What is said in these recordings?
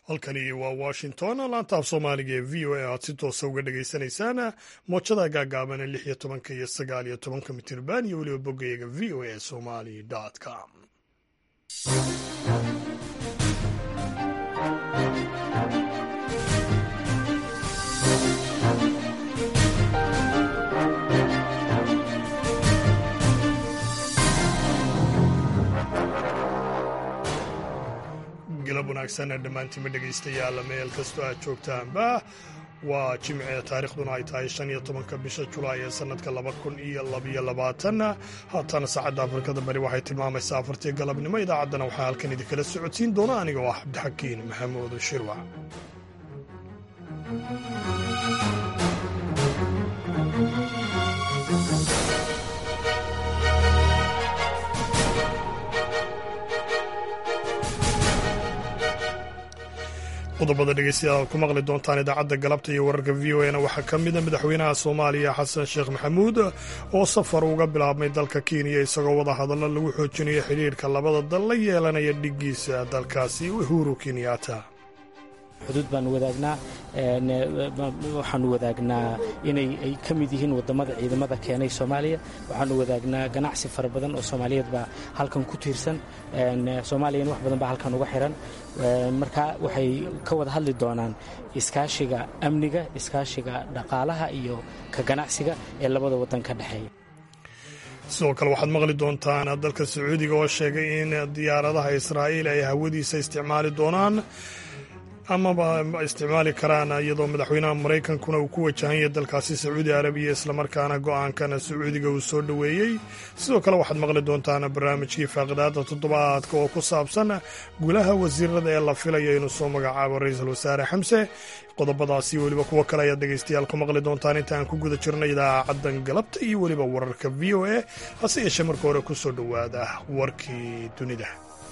halkani waa washington laanta af soomaaliga ee v o a aad si toosa uga dhagaysanaysaan moojada gaagaaban lix iyo tobanka iyo sagaal iyo tobanka mitirban iyo weliba boggayaga v o a somali com galab wanaagsan dhammaantiinma dhegaystayaal meel kastoo aad joogtaanba waa jimce taarikhduna ay tahay shan iyo tobanka bisha julaay ee sannadka laba kun iyo labaiyo labaatan haatana saacadda afrikada bari waxay tilmaamaysaa afartii galabnimo idaacaddana waxaa halkan idinkala socodsiin doona anigoo ah cabdixakiin maxamuud shirwac qodobada dhegeystayaal aad ku maqli doontaan idaacadda galabta iyo wararka v o na waxaa ka mida madaxweynaha soomaaliya xasan sheekh maxamuud oo safar uga bilaabmay dalka kenya isagoo wada hadallo lagu xoojinayo xidhiirka labada dal la yeelanaya dhigiisa dalkaasi uhuru kenyatta xuduud baanu wadaagnaa waxaanu wadaagnaa inay ay ka mid yihiin wadamada ciidamada keenay soomaaliya waxaanu wadaagnaa ganacsi fara badan oo soomaaliyeed baa halkan ku tiirsan soomaaliyana wax badan baa halkan uga xiran marka waxay ka wada hadli doonaan iskaashiga amniga iskaashiga dhaqaalaha iyo ka ganacsiga ee labada wadan ka dhexeeya sidoo kale waxaad maqli doontaan dalka sacuudiga oo sheegay in diyaaradaha israa'iil ay hawadiisa isticmaali doonaan amaba isticmaali karaan iyadoo madaxweynaha maraykankuna uu ku wajahanya dalkaasi sacuudi arabiya islamarkaana go'aankana sacuudiga uu soo dhoweeyey sidoo kale waxaad maqli doontaan barnaamijkii faaqidaada toddobaadka oo ku saabsan gulaha wasiirada ee la filayo inuu soo magacaabo ra-iisul wasaare xamse qodobadaasi weliba kuwo kale ayaad dhegaystayaal ku maqli doontaan inta aan ku guda jirna idaacaddan galabta iyo weliba wararka v o a hase yeeshee marka hore ku soo dhowaada warkii dunida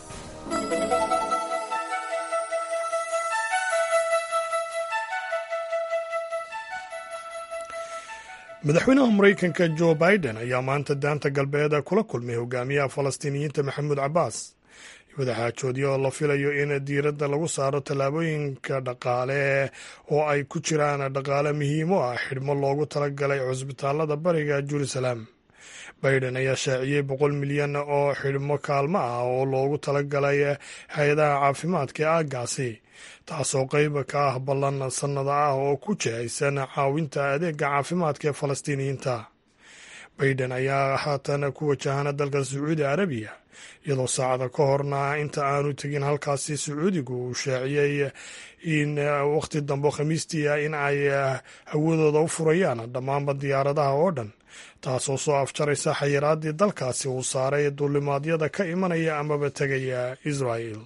madaxweynaha maraykanka jo biden ayaa maanta daanta galbeed kula kulmay hogaamiyaha falastiiniyiinta maxamuud cabbaas wadaxaajoodyo oo la filayo in diiradda lagu saaro tallaabooyinka dhaqaale oo ay ku jiraan dhaqaale muhiimo ah xidhmo loogu talagalay cusbitaalada bariga jerusalem biden ayaa shaaciyey boqol milyan oo xidhmo kaalmo ah oo loogu talagalay hay-adaha caafimaadka ee aaggaasi taasoo qayb ka ah ballan sannada ah oo ku jihaysan caawinta adeega caafimaadka ee falastiiniyiinta baiden ayaa haatan ku wajahana dalka sacuudi arabiya iyadoo saacada ka horna inta aanu tegin halkaasi sacuudigu uu shaaciyey in wakhti dambe khamiistii in ay hawadooda u furayaan dhammaanba diyaaradaha oo dhan taasoo soo afjaraysa xayiraadii dalkaasi uu saaray duulimaadyada ka imanaya amaba tegaya israel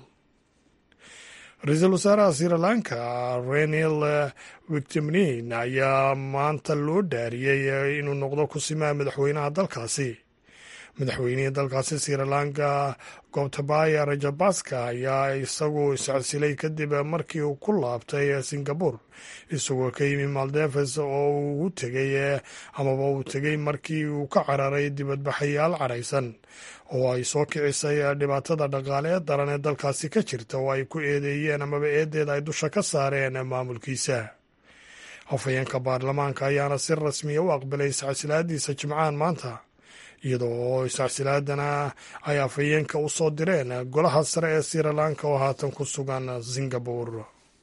ra-iisul wasaaraha sri lanka renil wictimnin ayaa maanta loo dhaariyey inuu noqdo kusimaha madaxweynaha dalkaasi madaxweynihii dalkaasi sri lanka gobtabaya rajabaska ayaa isagu iscsilay kadib markii uu ku laabtay singabore isagoo ka yimi maldeves oo uu tegay amaba uu tegey markii uu ka cararay dibadbaxayaal caraysan oo ay soo kicisay dhibaatada dhaqaale ee daran ee dalkaasi ka jirta oo ay ku eedeeyeen amaba eedeeda ay dusha ka saareen maamulkiisa hafayeenka baarlamaanka ayaana si rasmiya u aqbalay iscasilaadiisa jimcahan maanta iyadoo iscasilaadana ay afhayeenka u soo direen golaha sare ee sri lanka oo haatan ku sugan singabore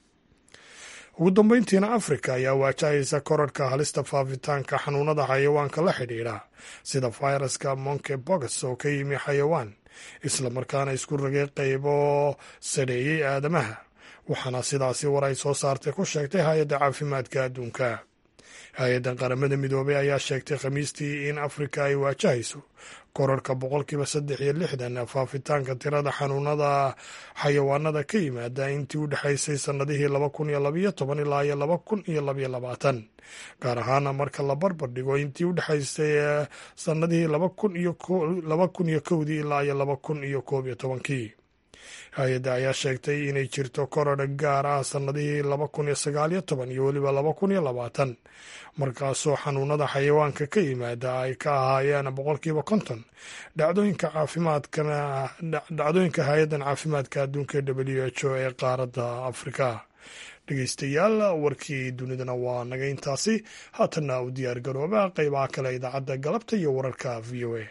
ugu dambeyntiina afrika ayaa waajahaysa korarhka halista faafitaanka xanuunada xayawaanka la xidhiidha sida fayraska monke box oo ka yimi xayawaan islamarkaana isku ragay qaybo sadheeyey aadamaha waxaana sidaasi war ay soo saartay ku sheegtay hay-adda caafimaadka adduunka hay-addan qaramada midoobey ayaa sheegtay khamiistii in afrika ay waajahayso korarka boqolkiiba saddex iyo lixdan faafitaanka tirada xanuunada xayawaanada ka yimaada intii u dhexaysay sannadihii laba kun iyo labayo toban ilaa iyo laba kun iyo labayo labaatan gaar ahaana marka la barbar dhigo intii u dhexaysay sannadihii laba kun iyo laba kun iyo kowdii ilaa iyo laba kun iyo koob iyo tobankii hay-adda ayaa sheegtay inay jirto korodha gaar ah sannadihii laba kun iyo sagaal iyo toban iyo weliba laba kun iyo labaatan markaasoo xanuunada xayawaanka ka yimaada ay ka ahaayeen boqolkiiba konton dhacdooyinka caafimaadkana dhacdooyinka hay-addan caafimaadka adduunka w h o ee qaaradda afrika dhegeystayaal warkii dunidana waa naga intaasi haatanna u diyaar garooba qeybaha kale idaacadda galabta iyo wararka v o a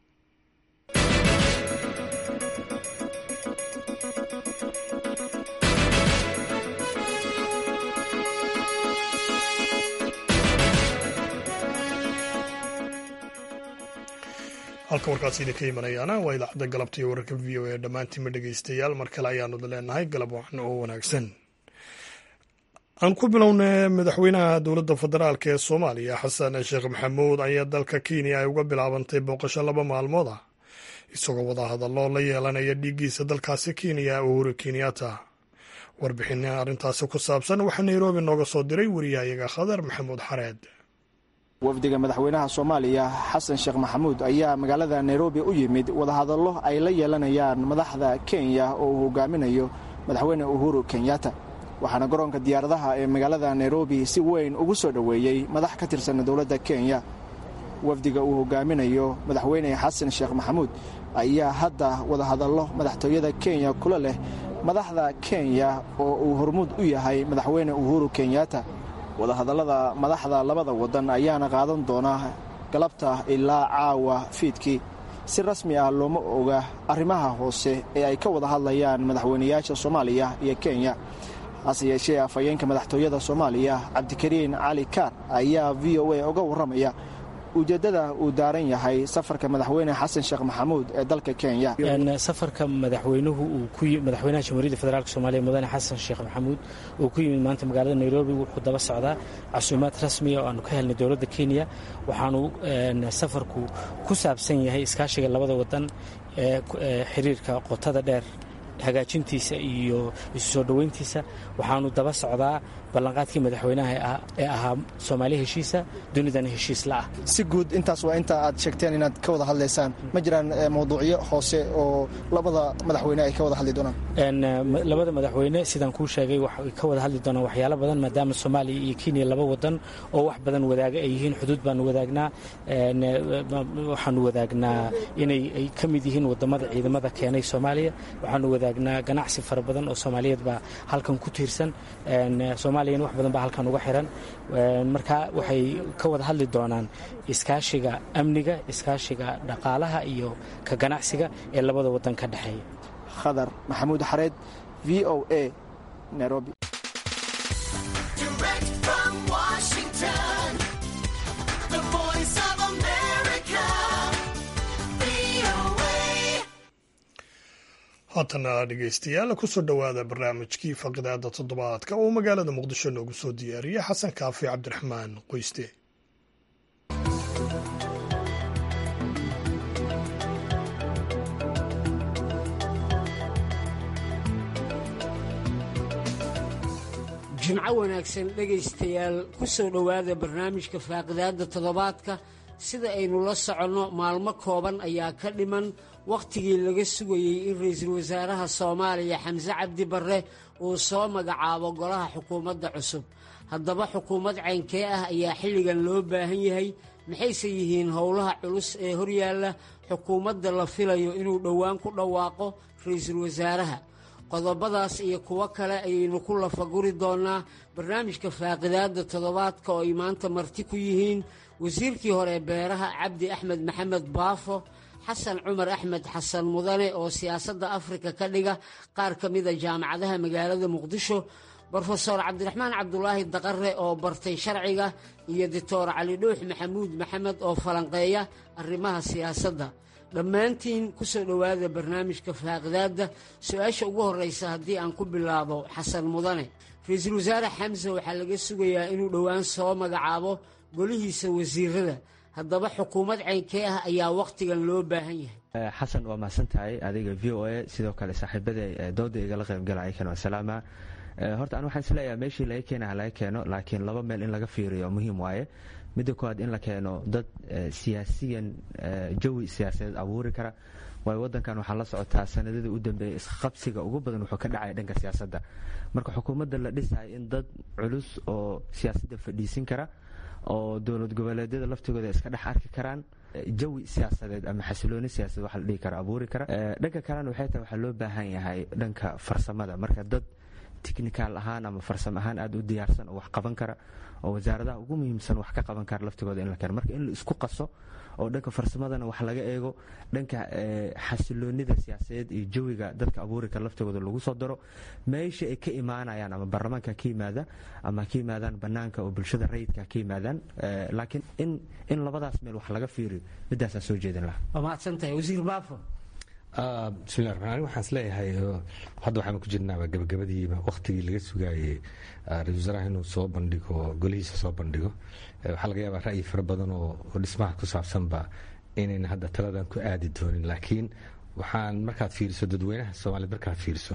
halka warkaasi idinka imanayaana waa idaacadda galabta iyo wararka v o a dhammaantiinma dhegeystayaal mar kale ayaanu leenahay galab wacan oo wanaagsan aan ku bilowna madaxweynaha dowladda federaalk ee soomaaliya xasan sheekh maxamuud ayaa dalka kenya ay uga bilaabantay booqasho laba maalmood ah isagoo wadahadallo la yeelanaya dhiiggiisa dalkaasi kenya uhuru kenyatta warbixin arrintaasi ku saabsan waxaa nairobi nooga soo diray wariyahayaga khadar maxamuud xareed wafdiga madaxweynaha soomaaliya xasan sheekh maxamuud ayaa magaalada nairobi u yimid wadahadallo ay la yeelanayaan madaxda kenya oo uu hogaaminayo madaxweyne uhuru kenyatta waxaana garoonka diyaaradaha ee magaalada nairobi si weyn ugu soo dhoweeyey madax ka tirsan dowladda kenya wafdiga uu hogaaminayo madaxweyne xasan sheekh maxamuud ayaa hadda wadahadallo madaxtooyada kenya kula leh madaxda kenya oo uu hormuud u yahay madaxweyne uhuru kenyatta wadahadallada madaxda labada waddan ayaana qaadan doona galabta ilaa caawa fiidkii si rasmi ah looma oga arrimaha hoose ee ay ka wada hadlayaan madaxweynayaasha soomaaliya iyo kenya hase yeeshee afhayeenka madaxtooyada soomaaliya cabdikariin cali kaar ayaa v o a uga warramaya ujeeddada uu daaran yahay safarka madaxweyne xasan sheekh maxamuud ee dalka kenya safarka madaxweynuhu madaxweynaha jamhuuriyadda federaalk soomaaliya mudane xasan sheekh maxamuud uu ku yimid maanta magaalada nairobi wuxuu daba socdaa casuumaad rasmiya oo aanu ka helnay dowladda kenya waxaanu safarku ku saabsan yahay iskaashiga labada wadan ee xiriirka qotada dheer hagaajintiisa iyo isu soo dhoweyntiisa waxaanu daba socdaa ballanqaadkii madaxweynaha ee ahaa soomaali heshiisa dunidana heshiis la'ah si guud intaas waa inta aad sheegteen inaad ka wada hadlaysaan ma jiraan mawduucyo hoose oo labada madaxweyne ay ka wada hadli doonaan labada madaxweyne sidaan kuu sheegay waxay ka wada hadli doonaan waxyaalo badan maadaama soomaaliya iyo kenya laba wadan oo wax badan wadaaga ay yihiin xuduud baanu wadaagnaa waxaanu wadaagnaa inay ay ka mid yihiin wadamada ciidamada keenay soomaaliya waxaanu wadaagnaa ganacsi fara badan oo soomaaliyeed baa halkan ku tiirsan soomaaliyana wax badan baa halkan uga xiran marka waxay ka wada hadli doonaan iskaashiga amniga iskaashiga dhaqaalaha iyo ka ganacsiga ee labada wadan ka dhexeeya khadar maxamuud xareed v o a nairobi haatana dhegeystayaal kusoo dhowaada barnaamijkii faqidaada toddobaadka oo magaalada muqdisho noogu soo diyaariya xasan kaafi cabdiraxmaan qoyste jimco wanaagsan dhegaystayaal ku soo dhowaada barnaamijka faaqidaadda toddobaadka sida aynu la soconno maalmo kooban ayaa ka dhiman wakhtigii laga sugayey in ra'iisul wasaaraha soomaaliya xamse cabdi barre uu soo magacaabo golaha xukuumadda cusub haddaba xukuumad caynkee ah ayaa xilligan loo baahan yahay maxayse yihiin howlaha culus ee horyaalla xukuumadda la filayo inuu dhowaan ku dhawaaqo ra'iisul wasaaraha qodobadaas iyo kuwo kale ayaynu ku lafaguri doonnaa barnaamijka faaqidaadda toddobaadka oo ay maanta marti ku yihiin wasiirkii hore beeraha cabdi axmed maxamed baafo xasan cumar axmed xasan mudane oo siyaasadda afrika ka dhiga qaar ka mida jaamacadaha magaalada muqdisho brofeor cabdiraxmaan cabdulaahi daqare oo bartay sharciga iyo doctor cali dhuux maxamuud maxamed oo falanqeeya arrimaha siyaasadda dhammaantiin ku soo dhowaada barnaamijka faaqidaadda su-aasha ugu horreysa haddii aan ku bilaabo xasan mudane ra-iisul wasaare xamse waxaa laga sugayaa inuu dhowaan soo magacaabo golihiisa wasiirada haddaba xukuumad caynkee ah ayaa wakhtigan loo baahan yahay xasan waa mahadsan tahay adiga v o a sidoo kale saaxiibada dooda igala qaybgalaya kan salaama horta an waxaan isleeyahay meeshii laga keena ha laga keeno laakiin laba meel in laga fiiriyo muhiim waaye midda koowaad in la keeno dad siyaasiyan jawi siyaasadeed abuuri kara waayo wadankan waxaa la socotaa sanadadii u dambeeyay isqabsiga ugu badan wuxuu ka dhacaya dhanka siyaasadda marka xukuumadda la dhisayo in dad culus oo siyaasadda fadhiisin kara oo dowlad goboleedyada laftigooda iska dhex arki karaan jawi siyaasadeed ama xasilooni siyaasadeed waxa la dhihi kara abuuri kara dhanka kalena waxay tahay waxaa loo baahan yahay dhanka farsamada marka dad technical ahaan ama farsamo ahaan aada u diyaarsan oo wax qaban kara oo wasaaradaha ugu muhiimsan wax ka qaban kara laftigooda in la keeno marka in la isku qaso oo dhanka farsamadana wax laga eego dhanka xasiloonida siyaasadeed iyo jawiga dadka abuuri kara laftigooda lagu soo daro meesha ay ka imaanayaan ama baarlamaanka ka yimaada ama ka yimaadaan banaanka oo bulshada rayidka ka yimaadaan laakiin in in labadaas meel wax laga fiiriyo midaasaa soo jeedin lahaa waa mahadsantahay wasiir baafo bismillahi raxmaan ani waxaan isleeyahay hadda waxaan ku jirnaaba gabagabadiiba wakhtigii laga sugaayey ra-isul wasaaraha inuu soo bandhigo golihiisa soo bandhigo waxaa laga yaabaa ra'yi fara badan oo dhismaha ku saabsanba inayna hadda taladan ku aadi doonin laakiin waxaan markaad fiiriso dadweynaha soomaaliyed markaad fiiriso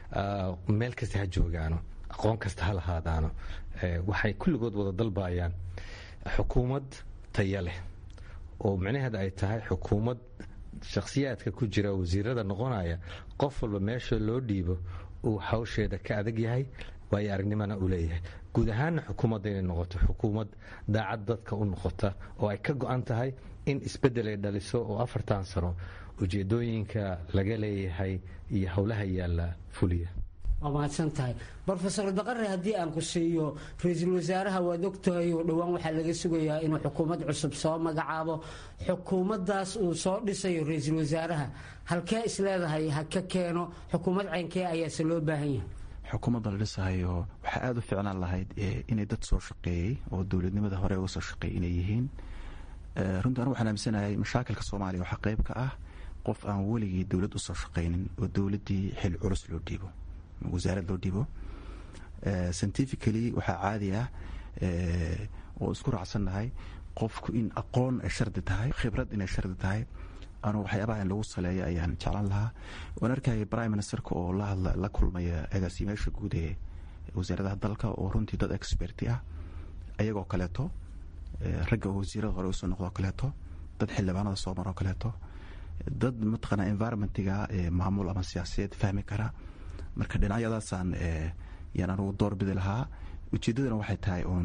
meel kasta ha joogaano aqoon kasta ha lahaadaano waxay kulligood wada dalbayaan xukuumad taya leh oo micnaheeda ay tahay xukuumad shakhsiyaadka ku jira wasiirada noqonaya qof walba meesha loo dhiibo uu hawsheeda ka adag yahay waayo aragnimana uu leeyahay guud ahaanna xukuumadda inay noqoto xukuumad daacad dadka u noqota oo ay ka go-an tahay in isbeddel ay dhaliso oo afartan sano ujeedooyinka laga leeyahay iyo howlaha yaalla fuliya waa mahadsan tahay rofesor daqare haddii aan ku siiyo ra-iisul wasaaraha waad ogtahay oo dhowaan waxaa laga sugayaa inuu xukuumad cusub soo magacaabo xukuumaddaas uu soo dhisayo ra-iisul wasaaraha halkee isleedahay ha ka keeno xukuumad ceynkee ayaase loo baahan yahay xukuumadda la dhisahayo waxaa aada u ficnaan lahayd inay dad soo shaqeeyey oo dowladnimada hore uga soo shaqeeyay inay yihiin runtii anu waxaan aaminsanahay mashaakilka soomaaliya waxaa qayb ka ah qof aan weligii dowlad usoo shaqaynin oo dowladdii xil culus loo dhiibo wasaarad loo dhibo scientifically waxaa caadi ah oo isku raacsannahay qofku in aqoon ay shardi tahay khibrad inay shardi tahay anu waxyaabaha in lagu saleeyo ayaan jeclan lahaa waan arkaya prime ministerka oo la kulmaya agaasimeyaasha guud ee wasaaradaha dalka oo runtii dad experti ah ayagoo kaleeto ragga oo wasiirada hore usoo noqdoo kaleeto dad xildhibaanada soo maroo kaleeto dad mataqaana environmentiga maamul ama siyaasiyeed fahmi kara marka dhinacyadaasaan yaan anugu doorbidi lahaa ujeeddadana waxay tahay uun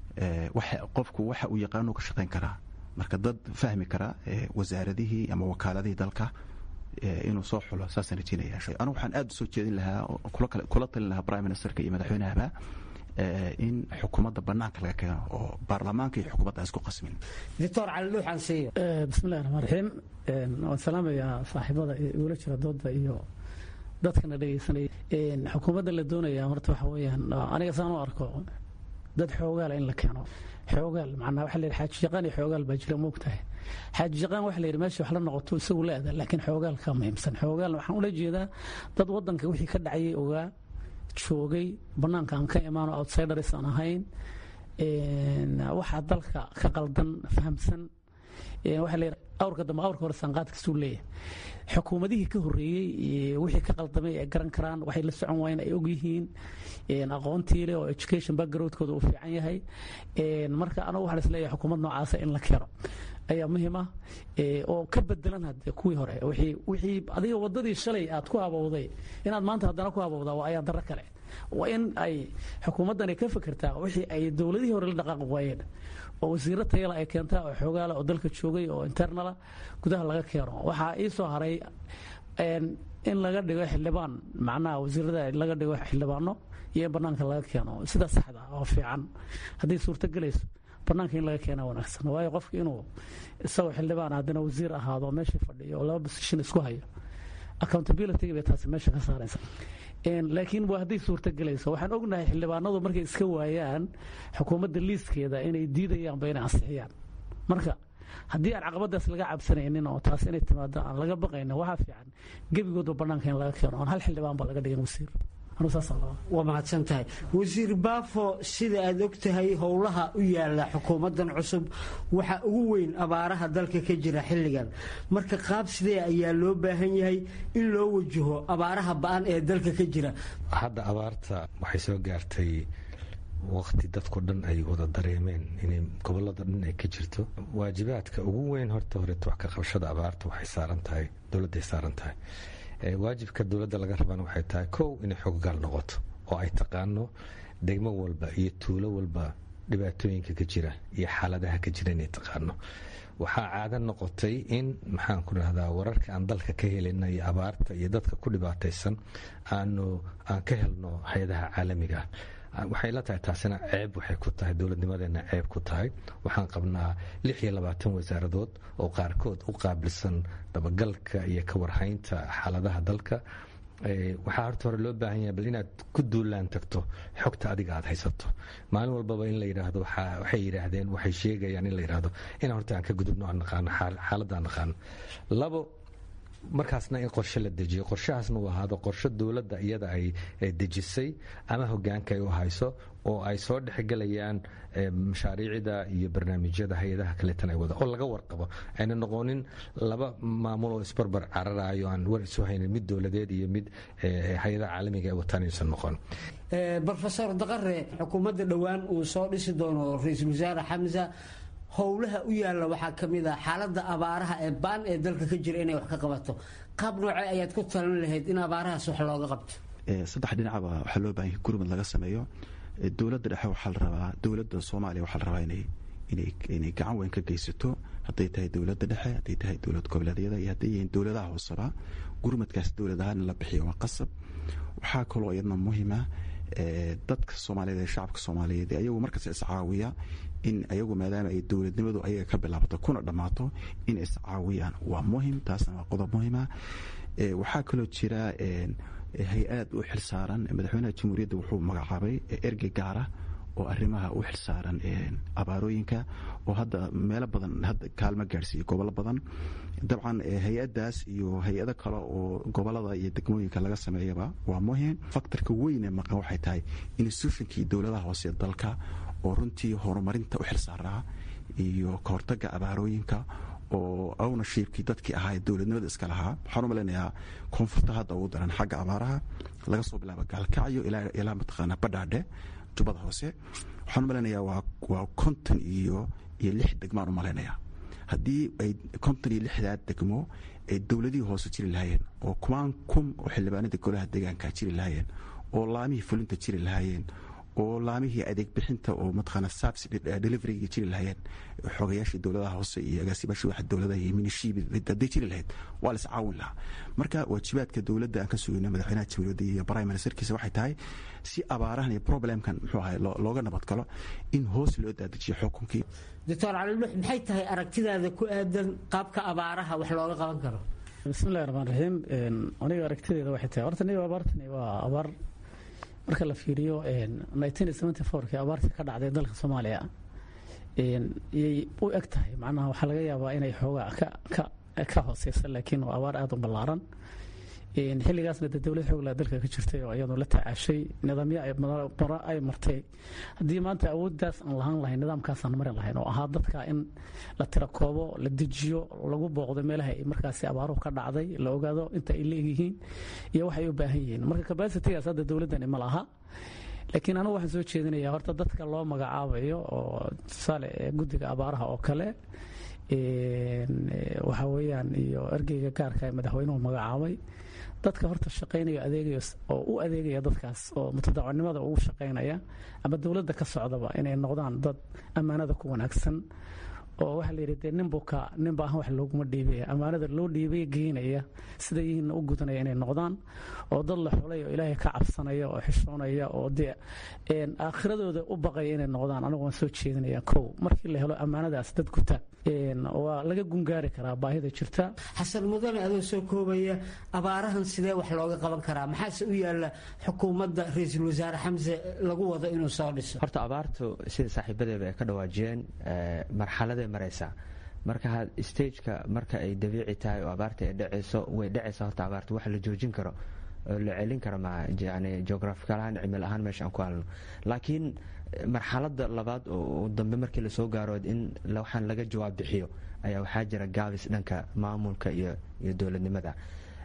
qofku waxa uu yaqaanu ka shaqayn karaa marka dad fahmi kara wasaaradihii ama wakaaladihii dalka inuu soo xulo saasaan rajeynaya anugu waxaan aada usoo jeedin lahaa kula talin lahaa prime ministerka iyo madaxweynahaba in xukuumadda banaanka laga keeno oo baarlamaanka iyo xukuumadda aan isku qasmin doctor cali dhuuxan siiyo bismillahi raxmaan raxiim waan salaamayaa saaxiibada igula jira dooda iyo dadkana dhegaysanaya xukuumadda la doonaya horta waxa weeyaan aniga saan u arko dad xoogaala in la keeno xoogaal macnaa waxa la yidhi xaaji yaqaan iyo xoogaal baa jira moogtahay xaaji yaqaan waxa la yidhi meesha wax la noqoto isagu la aada laakiin xoogaal ka muhiimsan xoogaal waxaan ula jeedaa dad waddanka wixii ka dhacayay ogaa joogay bannaanka aan ka imaano outsiders aan ahayn waxaa dalka ka qaldan fahamsan waxa la yidhi awrka dambe awrka hore sanqaadkasuu leeyahay xukuumadihii ka horreeyey wixii ka qaldamay ay garan karaan waxay la socon waayeen ay ogyihiin aqoontii leh oo education backgroundkooda uu fiican yahay marka anagu waxaan isleeyahay xukuumad noocaasa in la keeno ayaa muhiim ah oo ka bedelan hadde kuwii hore wixii adiga waddadii shalay aad ku habowday inaad maanta haddana ku habowdaa waa ayaan darro kale waa in ay xukuumaddani ka fikirtaa wixii ay dowladihii hore la dhaqaaqi waayeen oo wasiiro tayala ay keentaa oo xoogaala oo dalka joogay oo internala gudaha laga keeno waxaa ii soo haray in laga dhigo xildhibaan macnaha wasiirada laga dhigo xildhibaano iyo in banaanka laga keeno sida saxda oo fiican hadday suurto gelayso banaanka in laga keena wanaagsan waayo qofka inuu isagoo xildhibaan haddana wasiir ahaado meeshii fadhiyo oo laba position isku hayo accountability bay taasi meesha ka saaraysa laakiin waa hadday suurto gelayso waxaan ognahay xildhibaanadu markay iska waayaan xukuumadda liiskeeda inay diidayaanba inay ansixiyaan marka haddii aan caqabadaas laga cabsanaynin oo taas inay timaado aan laga baqaynin waxaa fiican gebigoodba banaanka in laga keeno oon hal xildhibaan ba laga dhigin wasiir waa mahadsan tahay wasiir baafo sida aad og tahay howlaha u yaala xukuumaddan cusub waxa ugu weyn abaaraha dalka ka jira xilligan marka qaab sidee ayaa loo baahan yahay in loo wajaho abaaraha ba-an ee dalka ka jira hadda abaarta waxay soo gaartay waqti dadko dhan ay wada dareemeen inay gobolada dhan ay ka jirto waajibaadka ugu weyn horta horeeto wax ka qabashada abaarta waxay saaran tahay dowladday saaran tahay waajibka dowladda laga rabana waxay tahay kow inay xoggaal noqoto oo ay taqaano degmo walba iyo tuulo walba dhibaatooyinka ka jira iyo xaaladaha ka jira inay taqaano waxaa caado noqotay in maxaan ku rahdaa wararka aan dalka ka helina iyo abaarta iyo dadka ku dhibaataysan aanu aan ka helno hay-adaha caalamiga ah waxay la tahay taasina ceeb waxay ku tahay dowladnimadeena ceeb ku tahay waxaan qabnaa lix iyo labaatan wasaaradood oo qaarkood u qaabilsan dabagalka iyo ka warhaynta xaaladaha dalka waxaa horta hore loo baahan yahay bal inaad ku duulaan tagto xogta adiga aad haysato maalin walbaba in la yidhaahdo waxay yidhaahdeen waxay sheegayaan in la yidhaahdo inaan horta aan ka gudubno aan naqaano xaaladda aan naqaano labo markaasna in qorshe la dejiyo qorshahaasna uu ahaado qorshe dowladda iyada ay dejisay ama hogaanka ay u hayso oo ay soo dhexgelayaan mashaariicda iyo barnaamijyada hay-adaha kaleetan ay wada oo laga warqabo ayna noqonin laba maamul oo isbarbar cararayo aan war isu haynin mid dowladeed iyo mid hay-adaha caalamiga ay wataan aysan noqon brofesor daqare xukuumadda dhowaan uu soo dhisi doono ra-iisul wasaare xamsa howlaha u yaalla waxaa ka mid ah xaaladda abaaraha ee baan ee dalka ka jira inay wax ka qabato qaab noocee ayaad ku talan lahayd in abaarahaas wax looga qabto saddex dhinacba waxaa loo baahan yahay gurmad laga sameeyo dowladda dhexe waxaa la rabaa dowladda soomaaliya waxaa la rabaa inay inay gacan weyn ka geysato hadday tahay dowladda dhexe hadday tahay dowlad goboleedyada iyo hadday yihiin dowladaha hooseba gurmadkaas dowlad ahaan in la bixiyo waa qasab waxaa kaloo iyadna muhiima dadka soomaaliyeed ee shacabka soomaaliyeed ayagu markaas iscaawiya in ayagu maadaama ay dowladnimadu ayaga ka bilaabato kuna dhammaato in iscaawiyaan waa muhim taasna waa qodob muhima waxaa kaloo jira hay-ad u xilsaaran madaxweynaha jamhuuriyadda wuxuu magacaabay ergey gaara oo arrimaha u xilsaaran abaarooyinka oo hadda meelo badan hadda kaalmo gaadhsiiya gobollo badan dabcan hay-addaas iyo hay-ado kale oo gobolada iyo degmooyinka laga sameeyaba waa muhim faktorka weyne maqan waxay tahay institutionkii dowladaha hoose dalka oo runtii horumarinta u xilsaaraa iyo kahortaga abaarooyinka oo ownershiibkii dadkii ahaa ee dowladnimada iska lahaa waxaan u malaynayaa koonfurta hadda ugu daran xagga abaaraha laga soo bilaabo gaalkacyo ilaa mataqaanaa badhaadhe jubbada hoose waxaan u malaynayaa waa konton iyo iyo lix degmaan u malaynayaa haddii ay konton iyo lixdaa degmo ay dowladihii hoose jiri lahaayeen oo kumaan kun oo xildhibaanada golaha deegaanka jiri lahaayeen oo laamihii fulinta jiri lahaayeen oo laamihii adeeg bixinta oo mataqaana sabs deliveryga jiri lahaayeen xogayaashii dowladaha hoose iyo agaasimaashii waxa dowladaha iyo minishiibi hadday jiri lahayd waa la iscaawin lahaa marka waajibaadka dowladda aan ka sugayno madaxweynaha jamhuuriyadda iyo prime ministerkiisa waxay tahay si abaarahan iyo problemkan muxuu ahay looga nabad galo in hoos loo daadajiyo xukunkii doctor calilux maxay tahay aragtidaada ku aadan qaabka abaaraha wax looga qaban karo bismillahi raxmaan raxiim aniga aragtideeda waxay tahay horta niga abaartani waa abaar marka la fiiriyo kii abaartii ka dhacday dalka soomaaliya yay u eg tahay macnaha waxaa laga yaabaa inay xoogaa ka hooseysa laakiin waa abaar aada u ballaaran xilligaasna de dowlad xooglaa dalka ka jirtay oo iyadoo la tacaashay nidaamyo maro ay martay haddii maanta awooddaas aan lahaan lahayn nidaamkaasaan mari lahayn oo ahaa dadka in la tirakoobo la dejiyo lagu booqdo meelaha ay markaasi abaaruhu ka dhacday la ogaado inta ay leegyihiin iyo waxay u baahan yihiin marka kabasitigaas hadda dowladdani ma laha laakiin anigu waxaan soo jeedinayaa horta dadka loo magacaabayo oo tusaale guddiga abaaraha oo kale waxa weeyaan iyo ergeyga gaarka ee madaxweynuhu magacaabay dadka horta shaqaynaya adeegaya oo u adeegaya dadkaas oo mutadacwanimada ugu shaqaynaya ama dowladda ka socdaba inay noqdaan dad ammaanada ku wanaagsan oo waxaa la yidhi dee ninbuka ninba ahaan wax looguma dhiibaya ammaanada loo dhiibay geynaya sida yihiinna u gudanaya inay noqdaan oo dad la xulay oo ilaahay ka cabsanaya oo xishoonaya oo dee aakhiradooda u baqaya inay noqdaan anigu waan soo jeedinaya kow markii la helo ammaanadaas dad guta waa laga gungaari karaa baahida jirta xasan mudane adoo soo koobaya abaarahan sidee wax looga qaban karaa maxaase u yaalla xukuumadda ra-iisul wasaare xamse lagu wado inuu soo dhiso horta abaartu sida saaxiibadeeba ay ka dhawaajiyeen marxaladay maraysaa marka stageka marka ay dabiici tahay oo abaarta ay dhacayso way dhacaysaa horta abaarta wax la joojin karo oo la celin karo ma yani geographical ahaan cimil ahaan meesha aan ku halno laakiin marxaladda labaad oo dambe markii lasoo gaaro in waxaan laga jawaab bixiyo ayaa waxaa jira gaabis dhanka maamulka iyo iyo dowladnimada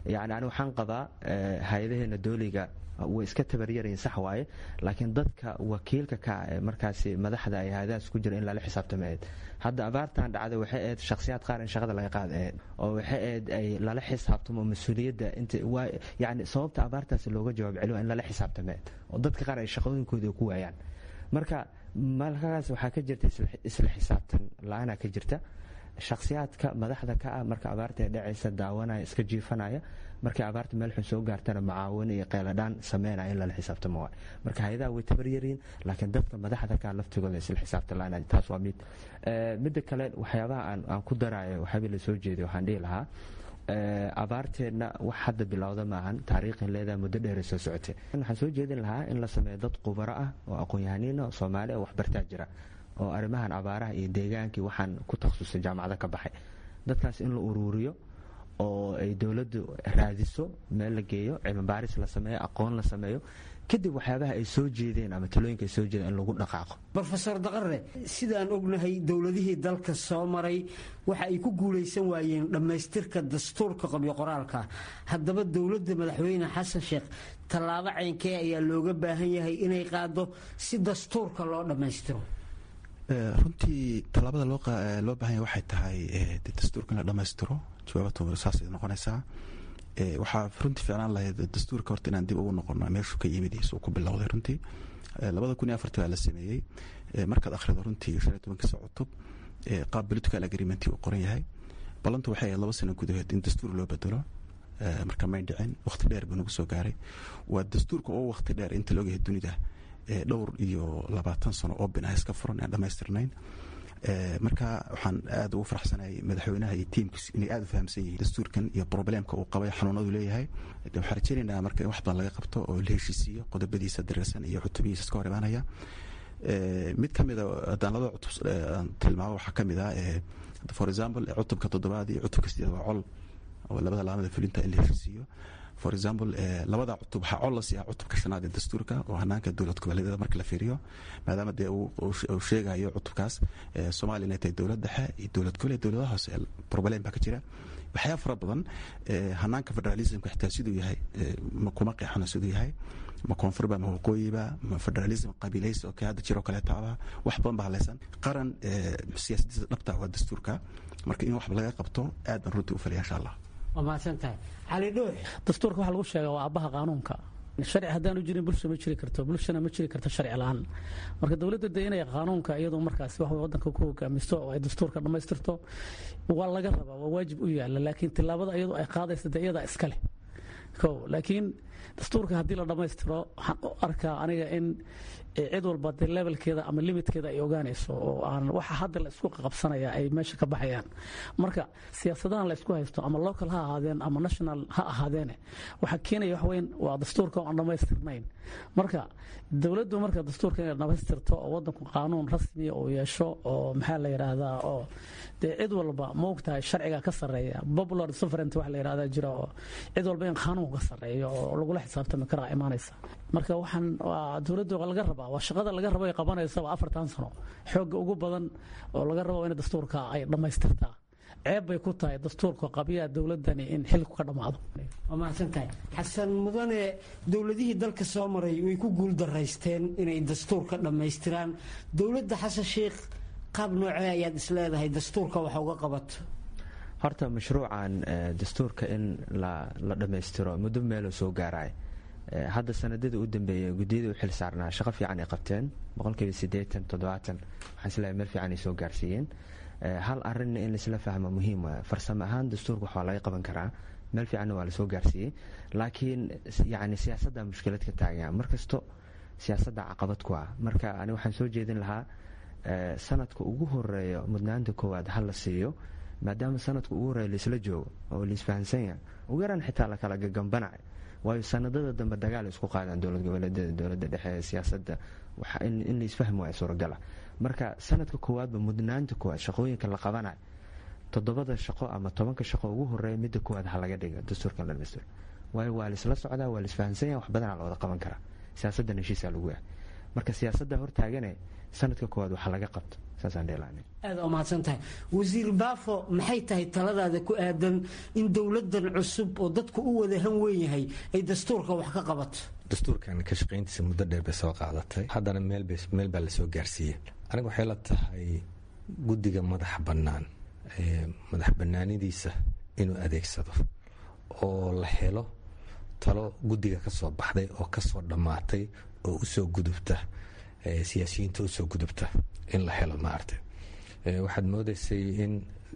yani ani waxaan qabaa hay-adaheena dooliga way iska tabaryarayin sax waaye laakiin dadka wakiilka ka ah ee markaasi madaxda ay hay-adahaas ku jira in lala xisaabtama ahayd hadda abaartan dhacday waxay ahayd shakhsiyaad qaar in shaqada laga qaada ahayd oo waxay ahayd ay lala xisaabtamo mas-uuliyadda inta waa yani sababta abaartaasi looga jawaab celiyo in lala xisaabtama ahayd oo dadka qaar ay shaqooyinkooda ku waayaan marka malkaas waxaa ka jirta isla xisaabtan la-aanaa ka jirta shakhsiyaadka madaxda ka ah marka abaarta ee dhacaysa daawanaya iska jiifanaya markay abaarta meel xun soo gaartana macaawin iyo qeyladhaan sameynaya in lala xisaabtamo waay marka hay-adaha way tabaryariin laakiin dadka madaxda ka laftigooda isla xisaabtan la-aan taas waa mid midda kale waxyaabaha aan ku daraayo waxyaabay la soo jeeday waxaan dhihi lahaa abaarteenna wax hadda bilowda maahan taariikhin leedaha muddo dheera soo socotay waxaan soo jeedin lahaa in la sameeyo dad khubaro ah oo aqoon-yahaniina oo soomaali oo waxbartaa jira oo arrimahan abaaraha iyo deegaankii waxaan ku takhasusay jaamacada ka baxay dadkaas in la uruuriyo oo ay dowladdu raadiso meel la geeyo cilmibaaris la sameeyo aqoon la sameeyo kadib waxyaabaha ay soo jeedeen ama talooyinka ay soo jeedeen in lagu dhaqaaqo rofeor daqare sidaan ognahay dowladihii dalka soo maray waxa ay ku guulaysan waayeen dhammaystirka dastuurka qabyo qoraalka haddaba dowladda madaxweyne xasan sheekh tallaabo caynkee ayaa looga baahan yahay inay qaado si dastuurka loo dhammaystiro runtii tallaabada loo baahanya waxay tahay dastuurka in la dhammaystiro jawaabatu saasay noqonaysaa waxaa runtii ficlaan lahayd dastuurka horta inaan dib ugu noqono meeshuu ka yimid suu ku bilowday runtii labada kun iyo afartii baa la sameeyey markaad akhrido runtii shan iyo tobankiisa cutub qaab political agreement uu qoran yahay ballantu waxay ahayd laba sano gudahood in dastuur loo bedelo marka may dhicin waqti dheer buu nagu soo gaaray waa dastuurka oo waqti dheer inta laogyahay dunida dhowr iyo labaatan sano oo bin ah iska furan aan dhammaystirnayn marka waxaan aada ugu faraxsanayay madaxweynaha iyo tiimkiis inay aada u fahamsan yihiin dastuurkan iyo probleemka uu qabay xanuunadu leeyahay waxaan rajeynaynaa marka in wax badan laga qabto oo la heshiisiiyo qodobadiisa diriirsan iyo cutubihiisa iska hor imaanaya mid ka mida haddaan labada cutub aan tilmaamo waxaa ka mid ah for example cutubka toddobaad iyo cutubka sideed waa col oo labada laamada fulinta in la heshiisiiyo for example labada cutub waxaa col la siiyaa cutubka shanaad ee dastuurka oo hanaanka dowlad goboleedyada marka la fiiriyo maadaama dee uu sheegayo cutubkaas soomaaliya inay tahay dowlad dhexe iyo dowlad goboleed dowladaha hoose problem baa ka jira waxyaa fara badan hanaanka federalismka xitaa siduu yahay kuma qeexano siduu yahay ma koonfurba ma waqooyiba ma federalism qabiilaysi oo kale hadda jiroo kaleetaaba wax badan baa haleysan qaran siyaasadiisa dhabta waa dastuurka marka in wax laga qabto aad baan runtii u falaya insha allah waa mahadsantahay cali dhuux dastuurka waxaa lagu sheegaa waa aabbaha qaanuunka sharci haddaanu jirin bulsha ma jiri karto bulshana ma jiri karto sharci la-aan marka dowladda de inay qaanuunka iyadu markaas wax wadanka ku hogaamisto oo ay dastuurka dhammaystirto waa laga rabaa waa waajib u yaala laakiin tilaabada iyadu ay qaadaysa de iyadaa iska leh ko laakiin dastuurka haddii la dhammaystiro waxaan u arkaa aniga in cid walba dee levelkeeda ama limitkeeda ay ogaanayso oo aan waxa hadda la isku qabsanaya ay meesha ka baxayaan marka siyaasadahan la isku haysto ama local ha ahaadeen ama national ha ahaadeene waxaa keenaya wax weyn waa dastuurka oo aan dhammaystirnayn marka dowladdu marka dastuurka inay dhammaystirto oo wadanku qaanuun rasmiya uu yeesho oo maxaa la yidhaahdaa oo dee cid walba ma ogtahay sharciga ka sarreeya popular sovereignty wax la yidhahdaa jira oo cid walba in qaanuunku ka sarreeyo oo lagula xisaabtami karaa imaanaysa marka waxaan waa dowladdu laga rabaa waa shaqada laga rabo ay qabanaysa waa afartan sano xoogga ugu badan oo laga rabo in dastuurka ay dhammaystirtaa ceeb bay ku tahay dastuurka qabiyaa dowladani in xilku ka dhammaado waa mahadsantahay xasan mudane dowladihii dalka soo maray way ku guul daraysteen inay dastuurka dhammaystiraan dowladda xasan sheikh qaab noocee ayaad isleedahay dastuurka waxa uga qabato horta mashruucan dastuurka in la dhammaystiro muddo meeloo soo gaaraya hadda sanadada u dambeeya guddiyada u xil saarnaa shaqo fiican ay qabteen boqolkiiba sideetan toddobaatan waxaan isleeyahay meel fiican ay soo gaarsiiyeen hal arinna in laisla fahmo muhiim waa farsamo ahaan dastuurka waxaa laga qaban karaa meel fiicanna waa lasoo gaarsiiyey laakiin yani siyaasadda mushkilad ka taagan markasto siyaasadda caqabad ku ah marka ani waxaan soo jeedin lahaa sanadka ugu horeeyo mudnaanta koowaad ha la siiyo maadaama sanadka ugu horeeya laisla joogo oo laisfahansan yahay ugu yaraan xitaa lakala gagambanayo waayo sanadada dambe dagaal isku qaadaan dowlad goboleedyada dowladda dhexe siyaasadda in laisfahmi waaya suuragala marka sanadka koowaadba mudnaanta koowaad shaqooyinka la qabanayo toddobada shaqo ama tobanka shaqo ugu horeeya midda koowaad ha laga dhiga dastuurka la dhamaystiro waayo waa laisla socdaa waa laisfahansan yahay wax badanaa la wada qaban karaa siyaasaddan heshiisaa lagu yahay marka siyaasadda hortaagane sanadka koowaad waxa laga qabto saasaan dheelaana aada u mahadsan tahay wasiir baafo maxay tahay taladaada ku aadan in dowladdan cusub oo dadku u wada han weyn yahay ay dastuurka wax ka qabato dastuurkan ka shaqayntiisa muddo dheer bay soo qaadatay haddana meel baa lasoo gaarsiiyey aniga waxay la tahay guddiga madaxa bannaan madax bannaanidiisa inuu adeegsado oo la helo talo guddiga ka soo baxday oo ka soo dhammaatay oo usoo gudubta siyaasiyiinta usoo gudubta in la helo maaragtay waxaad moodaysay in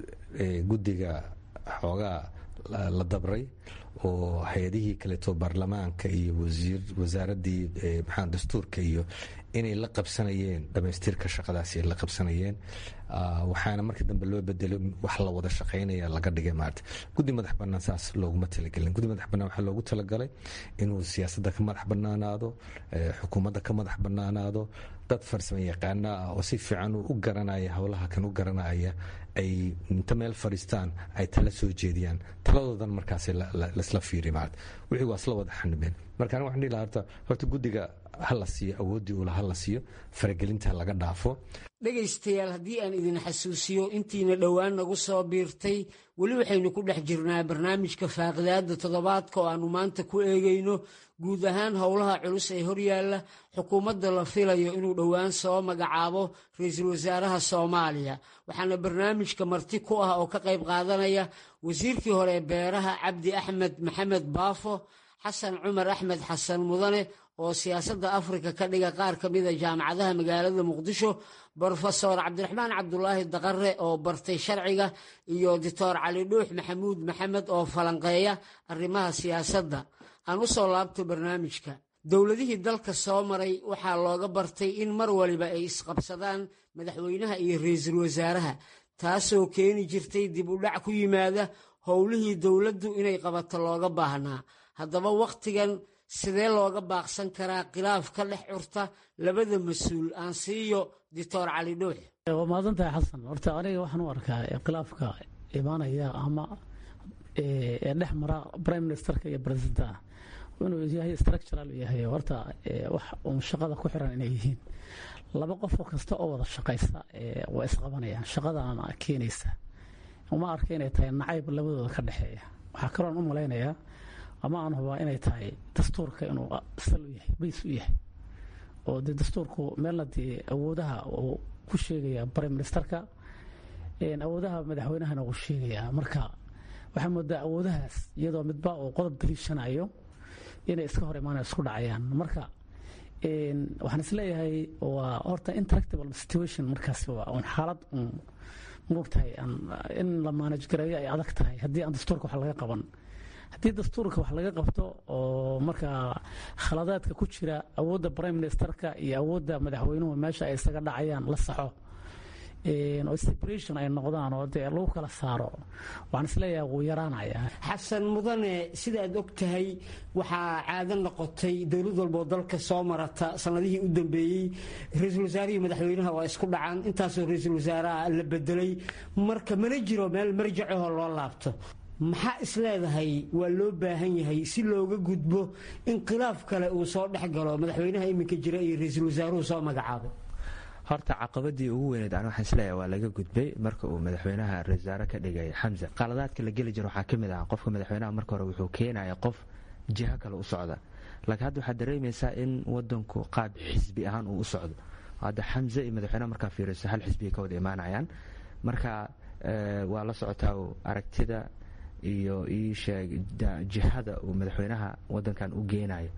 guddiga xoogaa la dabray oo hay-adihii kaleeto baarlamaanka iyo wasaaraddii maxaa dastuurka iyo inay la qabsanayeen dhamaystirka shaqadaasi ay la qabsanayeen waxaana markii dambe loo bedelay wax la wada shaqaynaya laga dhigay maarata guddi madax bannaan saas looguma talagelin guddi madax bannaan waxaa loogu talagalay inuu siyaasadda ka madax bannaanaado xukuumadda ka madax bannaanaado dad farsamo yaqaana ah oo si fiican u garanaya howlaha kan u garanaya ay inta meel fadhiistaan ay tala soo jeediyaan taladoodan markaas lasla fiiri maarata wixii waa isla wada xanibeen marka aniga waxaan dhihi lahaa horta horta guddiga ha la siiyo awooddii ula ha la siiyo faragelinta laga dhaafo dhegaystayaal haddii aan idin xasuusiyo intiina dhowaan nagu soo biirtay weli waxaynu ku dhex jirnaa barnaamijka faaqidaada toddobaadka oo aannu maanta ku eegayno guud ahaan howlaha culus ee horyaalla xukuumadda la filayo inuu dhowaan soo magacaabo ra-iisul wasaaraha soomaaliya waxaana barnaamijka marti ku ah oo ka qayb qaadanaya wasiirkii hore ee beeraha cabdi axmed maxamed baafo xasan cumar axmed xasan mudane oo siyaasadda afrika ka dhiga qaar ka mida jaamacadaha magaalada muqdisho brofesor cabdiraxmaan cabdulaahi daqare oo bartay sharciga iyo doctor cali dhuux maxamuud maxamed oo falanqeeya arrimaha siyaasadda aan u soo laabto barnaamijka dowladihii dalka soo maray waxaa looga bartay in mar waliba ay isqabsadaan madaxweynaha iyo ra-iisul wasaaraha taasoo keeni jirtay dib u dhac ku yimaada howlihii dowladdu inay qabato looga baahnaa haddaba wakhtigan sidee looga baaqsan karaa khilaaf ka dhex curta labada mas-uul aan siiyo doctor cali dhuux waa mahadsantahay xasan horta aniga waxaan u arkaa khilaafka imaanaya ama ee dhex mara prime ministerka iyo presidenta inuu yahay structural yahay horta wax uun shaqada ku xiran inay yihiin laba qofoo kasta oo wada shaqaysa waa isqabanayaan shaqadaana keenaysa uma arka inay tahay nacayb labadooda ka dhexeeya waxaa kaloon u malaynayaa ama aan hubaa inay tahay dastuurka inuu sal u yahay bays u yahay oo dee dastuurku meelna dee awoodaha uu ku sheegaya prime ministerka awoodaha madaxweynahana uu sheegayaa marka waxaa moodaa awoodahaas iyadoo midba uu qodob daliishanayo inay iska hor imaanaya isku dhacayaan marka waxaan isleeyahay waa horta interactable situation markaas waa un xaalad un moogtahay in la maanaj gareeyo ay adag tahay haddii aan dastuurka wax laga qaban haddii dastuurka wax laga qabto oo markaa khaladaadka ku jira awoodda prime ministerka iyo awoodda madaxweynuhu meesha ay isaga dhacayaan la saxo oo separation ay noqdaan oo dee lagu kala saaro waxaan isleeyahay wuu yaraanaya xasan mudane sidaad og tahay waxaa caado noqotay dowlad walboo dalka soo marata sanadihii u dambeeyey ra-iisul wasaarihii madaxweynaha waa isku dhacaan intaasoo ra-iisul wasaaraha la bedelay marka mana jiro meel marjacahoo loo laabto maxaa isleedahay waa loo baahan yahay si looga gudbo in khilaaf kale uu soo dhex galo madaxweynaha iminka jira iyo ra-iisul wasaaruhu soo magacaabay horta caqabadii ugu weyneed an waxaan isleeyahay waa laga gudbay marka uu madaxweynaha ra-isul wasaare ka dhigay xamse qaladaadka la geli jiro waxaa ka mid ah qofka madaxweynaha marka hore wuxuu keenaya qof jiho kale u socda laakiin hadda waxaad dareemaysaa in wadanku qaab xisbi ahaan uu u socdo hadda xamse iyo madaxweynaha markaa fiiriso hal xisbiyay ka wada imaanayaan marka waa la socotaa aragtida iyo iisheeg jihada uu madaxweynaha wadankan u geenayo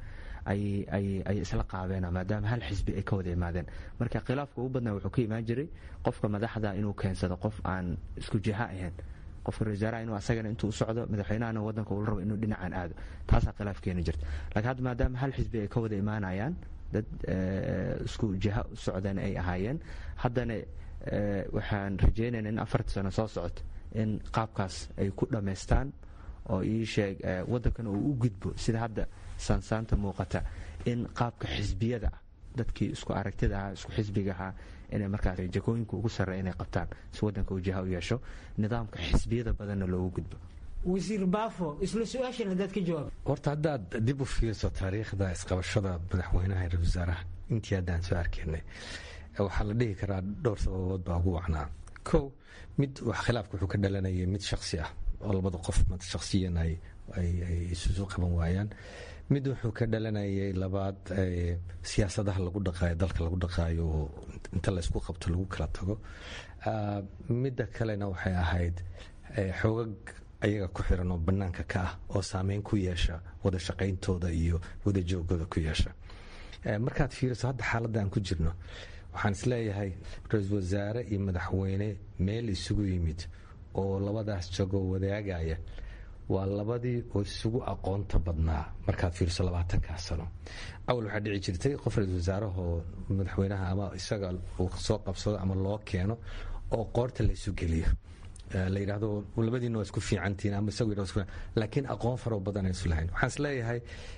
ayay isla qaabeen maadaama hal xisbi ay ka wada imaadeen marka khilaafka ugu badnaa wuxuu ka imaan jiray qofka madaxda inuu keensado qof aan isku jiha ahayn qofka ra-iisaaraha inuu asagana intuu u socdo madaxweynahana wadanka uu rabo inuu dhinacan aado taasaa khilaaf keeni jirta laakiin hadda maadaama hal xisbi ay ka wada imaanayaan dad isku jiha u socdeen ay ahaayeen haddana waxaan rajeynayna in afarta sano soo socoto in qaabkaas ay ku dhammaystaan oo ii sheeg waddankana uu u gudbo sida hadda saansaanta muuqata in qaabka xisbiyada ah dadkii isku aragtida ahaa isku xisbiga ahaa inay markaas jakooyinka ugu sarreya inay qabtaan si waddanka uu jiha u yeesho nidaamka xisbiyada badanna loogu gudbo wasiir baafo isla su-aashan haddaad ka jawaab horta haddaad dib u fiirso taariikhda isqabashada madaxweynaha ra wasaaraha intii haddaan soo arkaynay waxaa la dhihi karaa dhowr sababood baa ugu wacnaa kow mid wax khilaafka wuxuu ka dhalanayay mid shaksi ah oo labada qof shaksiyan ay isusu qaban waayaan mid wuxuu ka dhalanayay labaad siyaasadaha lagu dhaqaayo dalka lagu dhaqaayo oo inta laysku qabto lagu kala tago midda kalena waxay ahayd xoogag ayaga ku xiran oo bannaanka ka ah oo saameyn ku yeesha wada shaqayntooda iyo wada joogooda ku yeesha markaad fiiriso hadda xaaladda aan ku jirno waxaan isleeyahay ra-iisul wasaare iyo madaxweyne meel isugu yimid oo labadaas jagoo wadaagaya waa labadii oo isugu aqoonta badnaa markaad fiiriso labaatankaa sano awal waxaa dhici jirtay qof ra-isul wasaarahoo madaxweynaha ama isaga uu soo qabsado ama loo keeno oo qoorta la isu geliyo la yidhaahdo labadiina waa isku fiicantihiin ama isagu yidhahdo laakiin aqoon faro badan aysu lahayn waxaan isleeyahay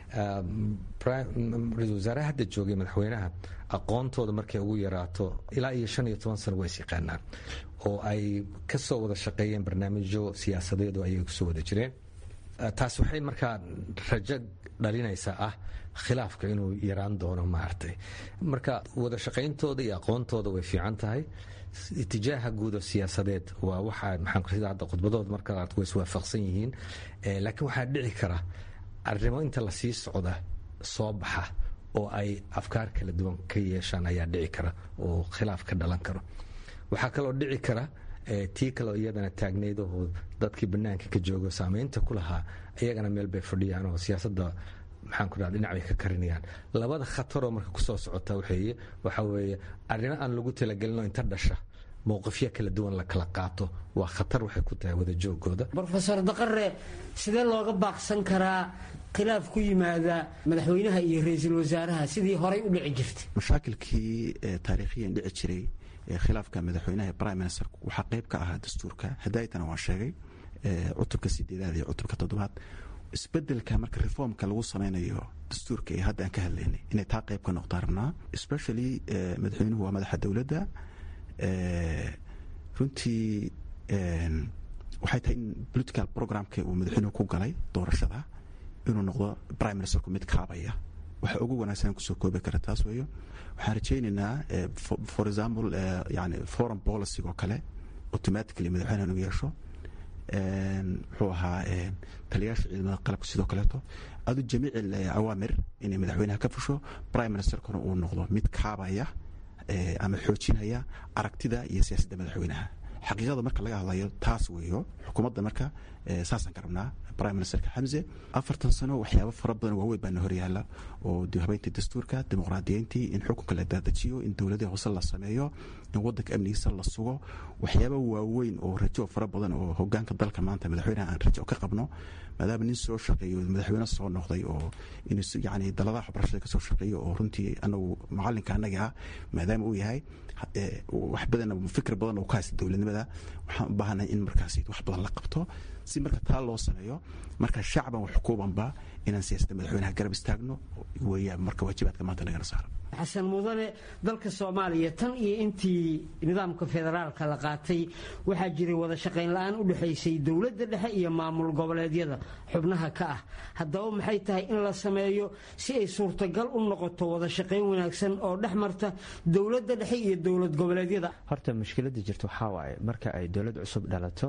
ra-isul wasaaraha hadda joogay madaxweynaha aqoontooda markay ugu yaraato ilaa iyo shan iyo toban sano waa is yaqaanaan oo ay ka soo wada shaqeeyeen barnaamijyo siyaasadeed oo ayay kusoo wada jireen taas waxay markaa rajo dhalinaysaa ah khilaafka inuu yaraan doono maaragtay marka wada shaqayntooda iyo aqoontooda way fiican tahay itijaaha guudo siyaasadeed waa waxaa maxaan hadda khudbadood marka way iswaafaqsan yihiin laakiin waxaa dhici kara arrimo inta lasii socda soo baxa oo ay afkaar kala duwan ka yeeshaan ayaa dhici kara oo khilaaf ka dhalan karo waxaa kaloo dhici kara tii kaleo iyadana taagnayd oo dadkii banaanka ka joogo saameynta ku lahaa iyagana meel bay fadhiyaan oo siyaasadda maxaan ku dhaha dhinac bay ka karinayaan labada khataroo marka kusoo socota waxeeye waxaa weeye arrimo aan lagu talagelinoo inta dhasha mowqifyo kala duwan la kala qaato waa khatar waxay ku tahay wada joogooda brofesor daqare sidee looga baaqsan karaa khilaaf ku yimaada madaxweynaha iyo ra-iisul wasaaraha sidii horay u dhici jirtay mashaakilkii taariikhiyan dhici jiray khilaafka madaxweynaha prime minister waxaa qayb ka ahaa dastuurka hadaaytana waan sheegay cutubka sideedaad iyo cutubka toddobaad isbedelka marka reformka lagu sameynayo dastuurka ee hadda aan ka hadlaynay inay taa qayb ka noqdaan rabnaa especially madaxweynuhu waa madaxa dowladda runtii waxay tahay in political programka uu madaxweynuhu ku galay doorashada inuu noqdo prime ministerku mid kaabaya waxa ugu wanaagsan kusoo koobi kara taas weeyo waxaan rajaynaynaa for example yani foreign policy oo kale automatically madaxweynaha inuu yeesho muxuu ahaa taliyaasha ciidamada qalabka sidoo kaleeto adu jamiic awaamir inay madaxweynaha ka fusho prime ministerkuna uu noqdo mid kaabaya ama xoojinaya aragtida iyo siyaasadda madaxweynaha xaqiiqada marka laga hadlayo taas weeyo xukuumadda marka saasaan ka rabnaa prime ministerka xamse afartan sano waxyaabo fara badan waaweyn baana horyaala oo habeyntii dastuurka dimuqraadiyeyntii in xukunka la daadajiyo in dowladii hoose la sameeyo in wadanka amnigiisa la sugo waxyaaba waaweyn oo rajo fara badan oo hogaanka dalka maanta madaxweynaha aan rajo ka qabno maadaama nin soo shaqeeyo madaxweyne soo noqday oo yani daladaha waxbarashada kasoo shaqeeyo oo runtii anagu macalinka anaga ah maadaama uu yahay wax badan fikir badan oo ka haysta dowladnimada waxaan u baahanahay in markaas wax badan la qabto si marka taa loo sameeyo marka shacban wax xukuubanba inaan siyaasadda madaxweynaha garab istaagno weeyaan marka waajibaadka maanta nagana saaran xasan mudane dalka soomaaliya tan iyo intii nidaamka federaalka la qaatay waxaa jiray wada shaqayn la-aan u dhexaysay dowladda dhexe iyo maamul goboleedyada xubnaha ka ah haddaba maxay tahay in la sameeyo si ay suurtagal u noqoto wada shaqayn wanaagsan oo dhex marta dowladda dhexe iyo dowlad goboleedyada horta mushkilada jirta waxaa waaye marka ay dowlad cusub dhalato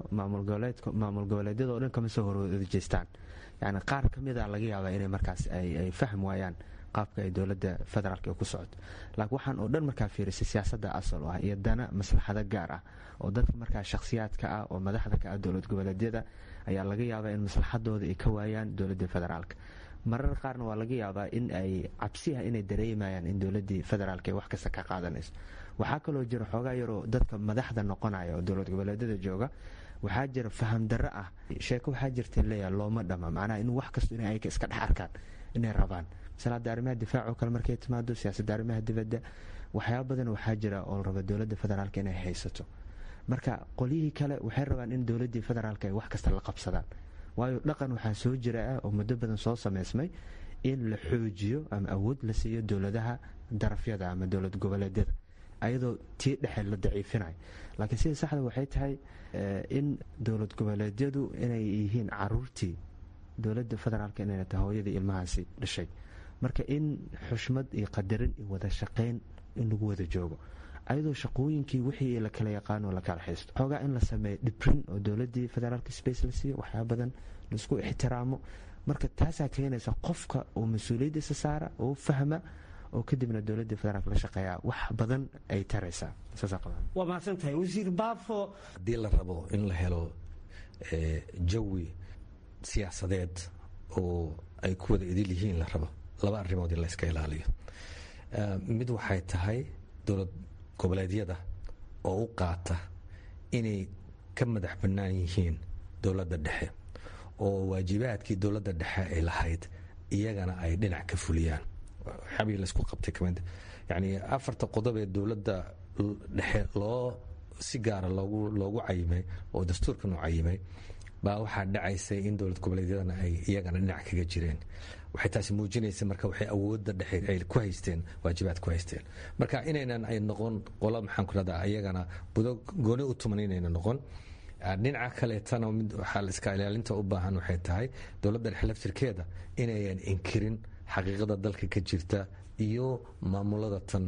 maamul goboleedyada oo dhan kama soo horwada jeestaan yani qaar ka mida laga yaabaa inay markaas ay fahm waayaan qaabka ay dowladda federaalk ku socoto laakiin waxaan oo dhan markaa fiirisay siyaasadda asal u ah iyo dana maslaxado gaar ah oo dadka markaa shakhsiyaadka ah oo madaxda ka ah dowlad goboleedyada ayaa laga yaabaa in maslaxadooda ay ka waayaan dowladda federaalk marar qaarna waa laga yaabaa in ay cabsi ah inay dareemayaan in dowladii federaalk ay wax kasta ka qaadanayso waxaa kaloo jira xoogaa yaroo dadka madaxda noqonaya oo dowlad goboleedyada jooga waxaa jira faham darro ah sheeko waxaa jirta leeya looma dhama macnaha in wax kasto inay ayka iska dhex arkaan inay rabaan masalaada arrimaha difaac oo kale markay timaado siyaasadda arrimaha dibadda waxyaaba badan waxaa jira oo la raba dowladda federaalk inay haysato marka qolyihii kale waxay rabaan in dowladdii federaalk ay wax kasta la qabsadaan waayo dhaqan waxaa soo jira ah oo muddo badan soo samaysmay in la xoojiyo ama awood la siiyo dowladaha darafyada ama dowlad goboleedyada ayadoo tii dhexe la daciifinayo laakiin sida saxda waxay tahay in dowlad goboleedyadu inay yihiin caruurtii dowladda federaalk inayna tahay hooyadii ilmahaasi dhashay marka in xushmad iyo qadarin iyo wada shaqayn in lagu wada joogo ayadoo shaqooyinkii wixii la kala yaqaano la kala haysto xoogaa in la sameeyo dhibrin oo dowladii federaalk space la siiyo waxyaaba badan laisku ixtiraamo marka taasaa keenaysa qofka oo mas-uuliyaddiisa saara oo fahma oo kadibna dowladda federaalk la shaqeeya wax badan ay taraysaa waa mahadsan tahay wasiir baafo haddii la rabo in la helo jawi siyaasadeed oo ay ku wada idil yihiin la rabo laba arrimood in la yska ilaaliyo mid waxay tahay dowlad goboleedyada oo u qaata inay ka madax bannaan yihiin dowladda dhexe oo waajibaadkii dowladda dhexe ay lahayd iyagana ay dhinac ka fuliyaan waxyaabii laysku qabtay kamid yacni afarta qodob ee dowladda dhexe loo si gaara loogu loogu cayimay oo dastuurkan u cayimay baa waxaa dhacaysay in dowlad goboleedyadana ay iyagana dhinac kaga jireen waxay taasi muujinaysa marka waxay awoodda dhexe ay ku haysteen waajibaad ku haysteen marka inaynan ay noqon qolo maxaan ku rahdaa iyagana budo gooni u tuman inayna noqon dhinaca kaleetana mid waxaa la iska ilaalinta u baahan waxay tahay dowladda dhexe laftirkeeda inayan inkirin xaqiiqada dalka ka jirta iyo maamulada tan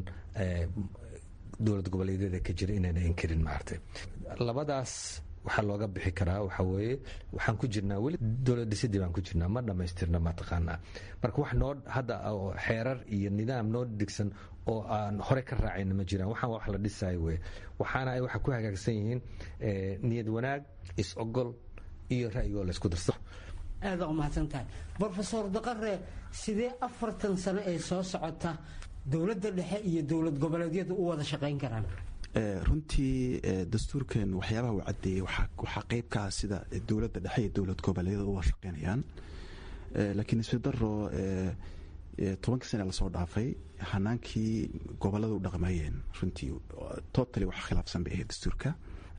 dowlad goboleedyada ka jira inayna inkirin maartay labadaas waxaa looga bixi karaa waxaa weeye waxaan ku jirnaa weli dowlad dhisidii baan ku jirnaa ma dhammaystirna mataqaanaa marka wax noo hadda xeerar iyo nidaam noo dhigsan oo aan hore ka raacayna ma jiraan waxaan wax la dhisayo weye waxaana ay waxa ku hagaagsan yihiin niyad wanaag is-ogol iyo ra'yigoo la isku darso aada u mahadsan tahay brofesor daqare sidee afartan sano ee soo socota dowladda dhexe iyo dowlad goboleedyadu u wada shaqayn karaan runtii dastuurkan waxyaabaha uu cadeeyey waxaa qeyb ka ah sida dowladda dhexe iyo dowlad goboleedyada uga shaqeynayaan laakiin isfidaro tobankii sane lasoo dhaafay hanaankii gobolada u dhaqmayeen runtii totally wax khilaafsan bay ahayd dastuurka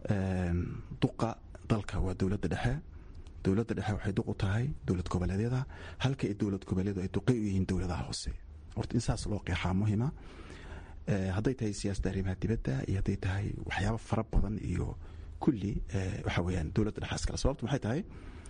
duqa dalka waa dowladda dhexe dowladda dhexe waxay duq u tahay dowlad goboleedyada halka ay dowlad goboleedu ay duqay u yihiin dowladaha hoose horta in saas loo qeexaa muhima hadday tahay siyaasadda arrimaha dibadda iyo hadday tahay waxyaaba fara badan iyo kulli waxa weeyaan dowladda dhexaas kale sababtu maxay tahay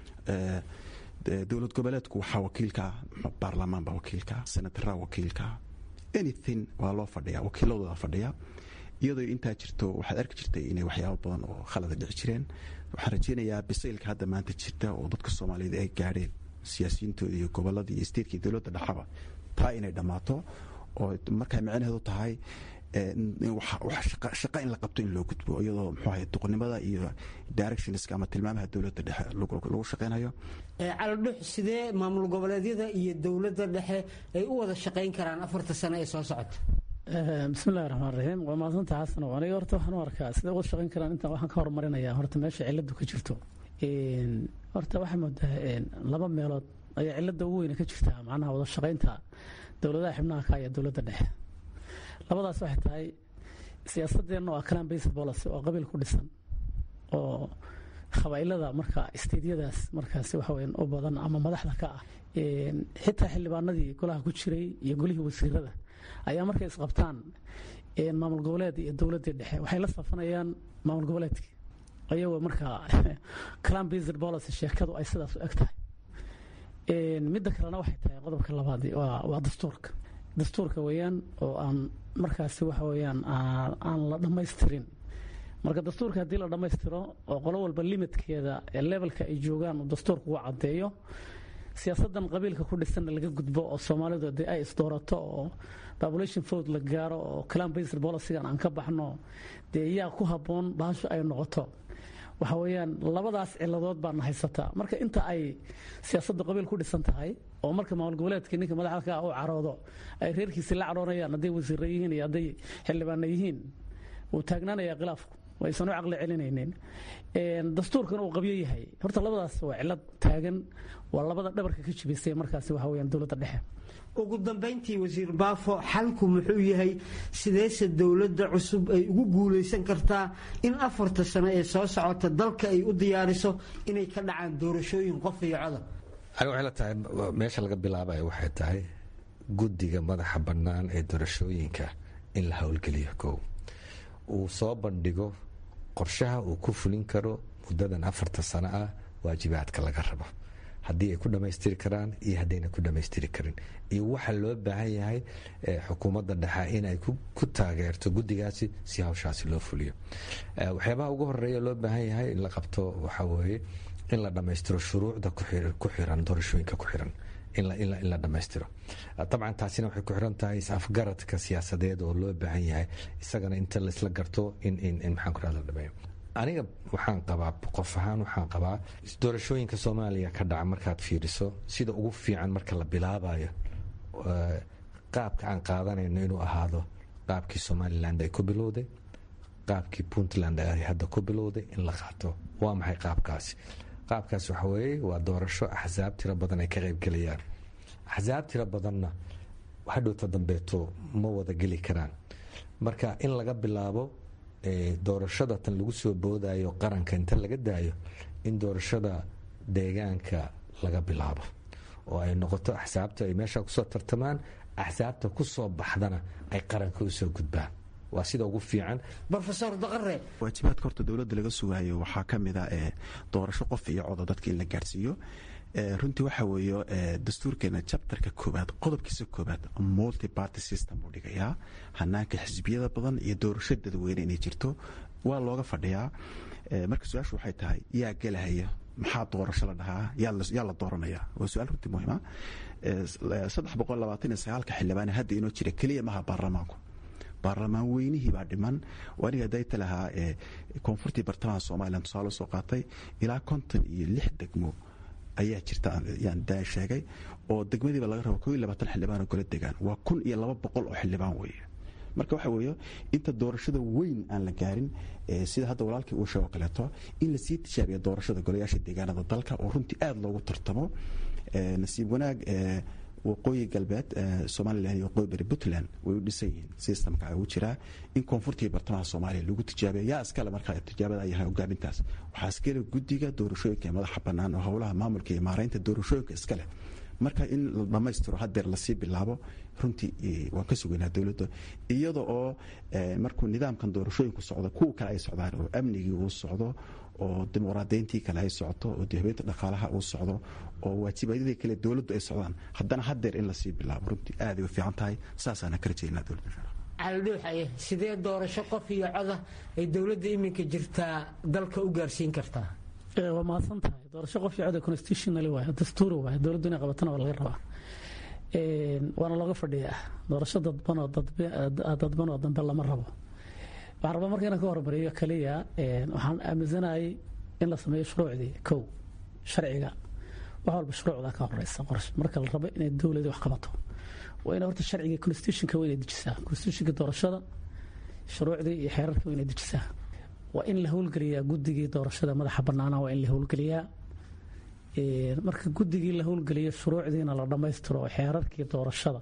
dowlad goboleedku waxaa wakiilka baarlamaan baa wakiilka senataraa wakiilka anything waa loo fadhiya wakiiladooda fadhiya iyadoo intaa jirto waxaad arki jirtay inay waxyaaba badan oo khalada dhici jireen waxaan rajeynayaa bisaylka hadda maanta jirta oo dadka soomaaliyeed ay gaadheen siyaasiyiintooda iyo gobolada iyo statekii dowladda dhexaba taa inay dhammaato oo markay micnaheedu tahay shaqa in la qabto in loo gudbo iyadoo muxuu ahay duqnimada iyo directionska ama tilmaamaha dowladda dhexe lagu shaqeynayo calodhux sidee maamul goboleedyada iyo dowladda dhexe ay u wada shaqayn karaan afarta sano ee soo socota bismillahi raxmaan raxiim waa mahadsantaha xasan aniga horta waxaan u arkaa sidee uga shaqayn karaan intaan waxaan ka horumarinayaa horta meesha ciladu ka jirto horta waxaa moodaa laba meelood ayaa cilada ugu weyne ka jirta macnaha wada shaqaynta dowladaha xibnaha ka iyo dowladda dhexe labadaas waxay tahay siyaasadeenna waa clan based policy oo qabiil ku dhisan oo qabaa'ilada marka isteedyadaas markaasi waxa weyan u badan ama madaxda ka ah xitaa xildhibaanadii golaha ku jiray iyo golihii wasiirada ayaa markay isqabtaan maamul goboleed iyo dowladdii dhexe waxay la safanayaan maamul goboleedkii ayagoo markaa clan based policy sheekadu ay sidaas u eg tahay midda kalena waxay tahay qodobka labaad waa dastuurka dastuurka weeyaan oo aan markaasi waxa weeyaan aan la dhammaystirin marka dastuurka haddii la dhammaystiro oo qolo walba limitkeeda ee levelka ay joogaan uu dastuurka uga caddeeyo siyaasadan qabiilka ku dhisanna laga gudbo oo soomaalidu dee ay isdoorato oo population vote la gaaro oo clan based policygan aan ka baxno dee yaa ku habboon baasho ay noqoto waxa weeyaan labadaas ciladood baana haysataa marka inta ay siyaasadda qabiil ku dhisan tahay oo marka maamul goboleedka ninka madaxda ka u caroodo ay reerkiisi la caroonayaan hadday wasiira yihiin iyo hadday xildhibaana yihiin wuu taagnaanayaa khilaafku aysan u caqli celinaynin dastuurkan uu qabyo yahay horta labadaas waa cilad taagan waa labada dhabarka ka jibisay markaasi waxa weyaan dowladda dhexe ugu dambayntii wasiir baafo xalku muxuu yahay sideese dowladda cusub ay ugu guulaysan kartaa in afarta sano ee soo socota dalka ay u diyaariso inay ka dhacaan doorashooyin qof iyo codob aniga waxay la tahay meesha laga bilaabayo waxay tahay guddiga madaxa bannaan ee doorashooyinka in la howlgeliyo kow uu soo bandhigo qorshaha uu ku fulin karo muddadan afarta sano ah waajibaadka laga rabo haddii ay ku dhammaystiri karaan iyo haddayna ku dhammaystiri karin iyo waxa loo baahan yahay xukuumadda dhexe inay ku taageerto guddigaasi si hawshaasi loo fuliyo waxyaabaha ugu horeeya loo baahan yahay in la qabto waxaa weeye in la dhammaystiro shuruucda ku xiran doorashooyinka ku xiran in la dhammaystiro dabcan taasina waxay ku xiran tahay is-afgaradka siyaasadeed oo loo baahan yahay isagana inta laisla garto in maxaan ku la dhameeyo aniga waxaan qabaa qof ahaan waxaan qabaa doorashooyinka soomaaliya ka dhaca markaad fiiriso sida ugu fiican marka la bilaabayo qaabka aan qaadanayno inuu ahaado qaabkii somalilan ay ku bilowday qaabkii puntland ay hadda ku bilowday in la qaato waa maxay qaabkaasi qaabkaas waxa weeye waa doorasho axsaab tiro badan ay ka qaybgelayaan axsaab tiro badanna hadhowta dambeeto ma wada geli karaan marka in laga bilaabo doorashada tan lagu soo boodayo qaranka inta laga daayo in doorashada deegaanka laga bilaabo oo ay noqoto axsaabta ay meesha kusoo tartamaan axsaabta kusoo baxdana ay qaranka usoo gudbaan waa sida ugu fiican rofesor daqare waajibaadka horta dowladda laga sugaayo waxaa ka mid a doorasho qof iyo coda dadka in la gaarsiiyo runtii waxa weeye dastuurkeena jabtarka koobaad qodobkiisa koobaad multi party system uu dhigayaa hanaanka xisbiyada badan iyo doorasho dadweyne inay jirto waa looga fadhiyaa marka su-aashu waxay tahay yaa gelahaya maxaa doorasho la dhahaa yaa la dooranaya waa su-aal runtii muhiima saddex boqol labaatan iyo sagaalka xildhibaan hadda inoo jira keliya maha baarlamaanku baarlamaan weynihii baa dhiman aniga dayta lahaa koonfurtii bartamaha somalilan tusaale soo qaatay ilaa konton iyo lix degmo ayaa jirta yaan daa sheegay oo degmadiiba laga rabo koo iyo labaatan xildhibaan oo kala degaan waa kun iyo laba boqol oo xildhibaan weeye marka waxa weeye inta doorashada weyn aan la gaarin sida hadda walaalkii uu sheego kaleeto in lasii tijaabiya doorashada golayaasha deegaanada dalka oo runtii aada loogu tartamo nasiib wanaag waqooyi galbeed somalilan iyo waqooyi bari puntland way u dhisan yihiin systemka ugu jiraa in koonfurtii bartamaha soomaaliya lagu tijaabiya yaa iskale markaa tijaabada ay yahay hogaamintaas waxaa iskale guddiga doorashooyinka madaxa bannaan oo howlaha maamulka iyo maaraynta doorashooyinka iskale marka in la dhammaystiro hadeer lasii bilaabo runtii waan ka sugaynaa dowladda iyada oo markuu nidaamkan doorashooyinku socdo kuwa kale ay socdaan oo amnigii uu socdo oo dimuqraadayntii kale ay socoto oo habeynta dhaqaalaha uu socdo oo waajibadyadii kale dowladdu ay socdaan haddana hadeer in lasii bilaabo runtii aaday u fiican tahay saasaana ka rajaynaa dowladda caldhuuxaye sidee doorasho qof iyo coda ay dowladda iminka jirtaa dalka u gaarsiin kartaa waa mahadsan tahay doorasho qof iyo coda constitutionally waay dastuuri waay dowladdu inay qabatana waa laga rabaa waana looga fadhiyaa doorasho dadban oo dadban oo dambe lama rabo waxaan rabaa marka inaan ka hormariyo kaliya waxaan aaminsanayay in la sameeyo shuruucdii kow sharciga wax walba shuruucda ka horeysa qorshe marka la rabo inay dowladii wax qabato waa ina horta sharciga constitutionka waa inay dejisaa constitutionka doorashada shuruucdii iyo xeerarka waa inay dejisaa waa in la howlgeliyaa guddigii doorashada madaxa bannaana waa in la howlgeliyaa marka guddigii la howlgeliyo shuruucdiina la dhammaystiro oo xeerarkii doorashada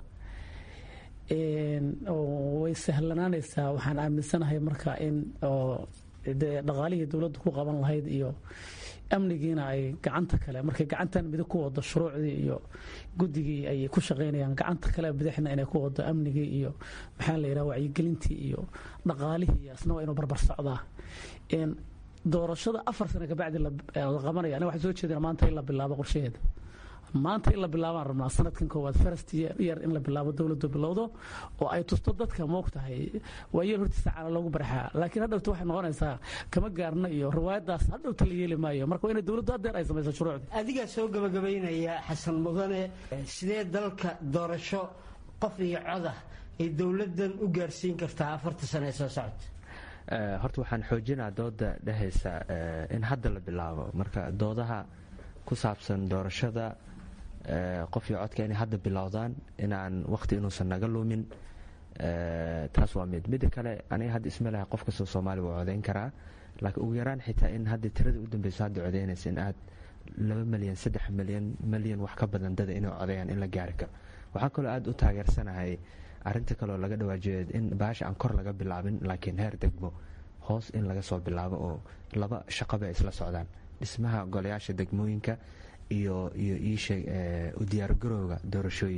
way sahlanaanaysaa waxaan aaminsanahay marka in dhaqaalihii dowladdu ku qaban lahayd iyo amnigiina ay gacanta kale markay gacantan midig ku wado shuruucdii iyo guddigii ay ku shaqaynayaan gacanta kale bidixna inay ku wado amnigii iyo maxaa la yidhaha wacyigelintii iyo dhaqaalihii iyo asna waa inuu barbar socdaa doorashada afar sano kabacdi la qabanaya aniga waxaan soo jeedina maanta in la bilaabo qorshaheeda maanta in la bilaabaan rabnaa sanadkan koowaad first year in la bilaabo dowladdu bilowdo oo ay tusto dadka moogtahay waa yeel hortiisa caana loogu barxaa laakiin hadhowta waxay noqonaysaa kama gaarno iyo riwaayadaas hadhowta la yeeli maayo marka waa inay dowladdu haddeer ay samayso shuruucdii adigaa soo gabagabaynaya xasan mudane sidee dalka doorasho qof iyo coda ay dowladdan u gaarsiin kartaa afarta sano ee soo socota horta waxaan xoojinaa dooda dhehaysa in hadda la bilaabo marka doodaha ku saabsan doorashada qof iyo codka inay hadda bilowdaan inaan waqti inuusan naga lumin taas waa mid midda kale aniga hadda isma laha qof kastoo soomaali waa codayn karaa laakiin ugu yaraan xitaa in hadda tirada u dambeyso hadda codaynaysa in aad laba milyan saddex milyan milyan wax ka badan dada inay codayaan in la gaari karo waxaa kaloo aada u taageersanahay arinta kaleoo laga dhawaajeed in baasha aan kor laga bilaabin laakiin heer degmo hoos in laga soo bilaabo oo laba shaqaba ay isla socdaan dhismaha golayaasha degmooyinka iyo iyo iisheeg u diyaargarowga doorashooyinka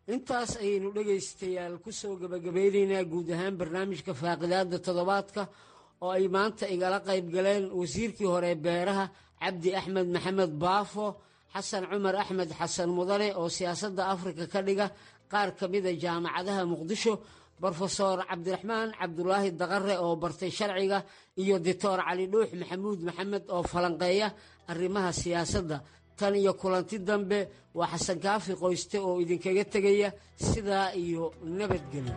intaas ayaynu dhegaystayaal ku soo gebagabaynaynaa guud ahaan barnaamijka faaqidaada toddobaadka oo ay maanta igala qayb galeen wasiirkii hore beeraha cabdi axmed maxamed baafo xasan cumar axmed xasan mudane oo siyaasadda afrika ka dhiga qaar ka mida jaamacadaha muqdisho brofeor cabdiraxmaan cabdulaahi daqare oo bartay sharciga iyo doctor cali dhuux maxamuud maxamed oo falanqeeya arrimaha siyaasadda tan iyo kulanti dambe waa xasan kaafi qoyste oo idinkaga tegaya sidaa iyo nabadgelyo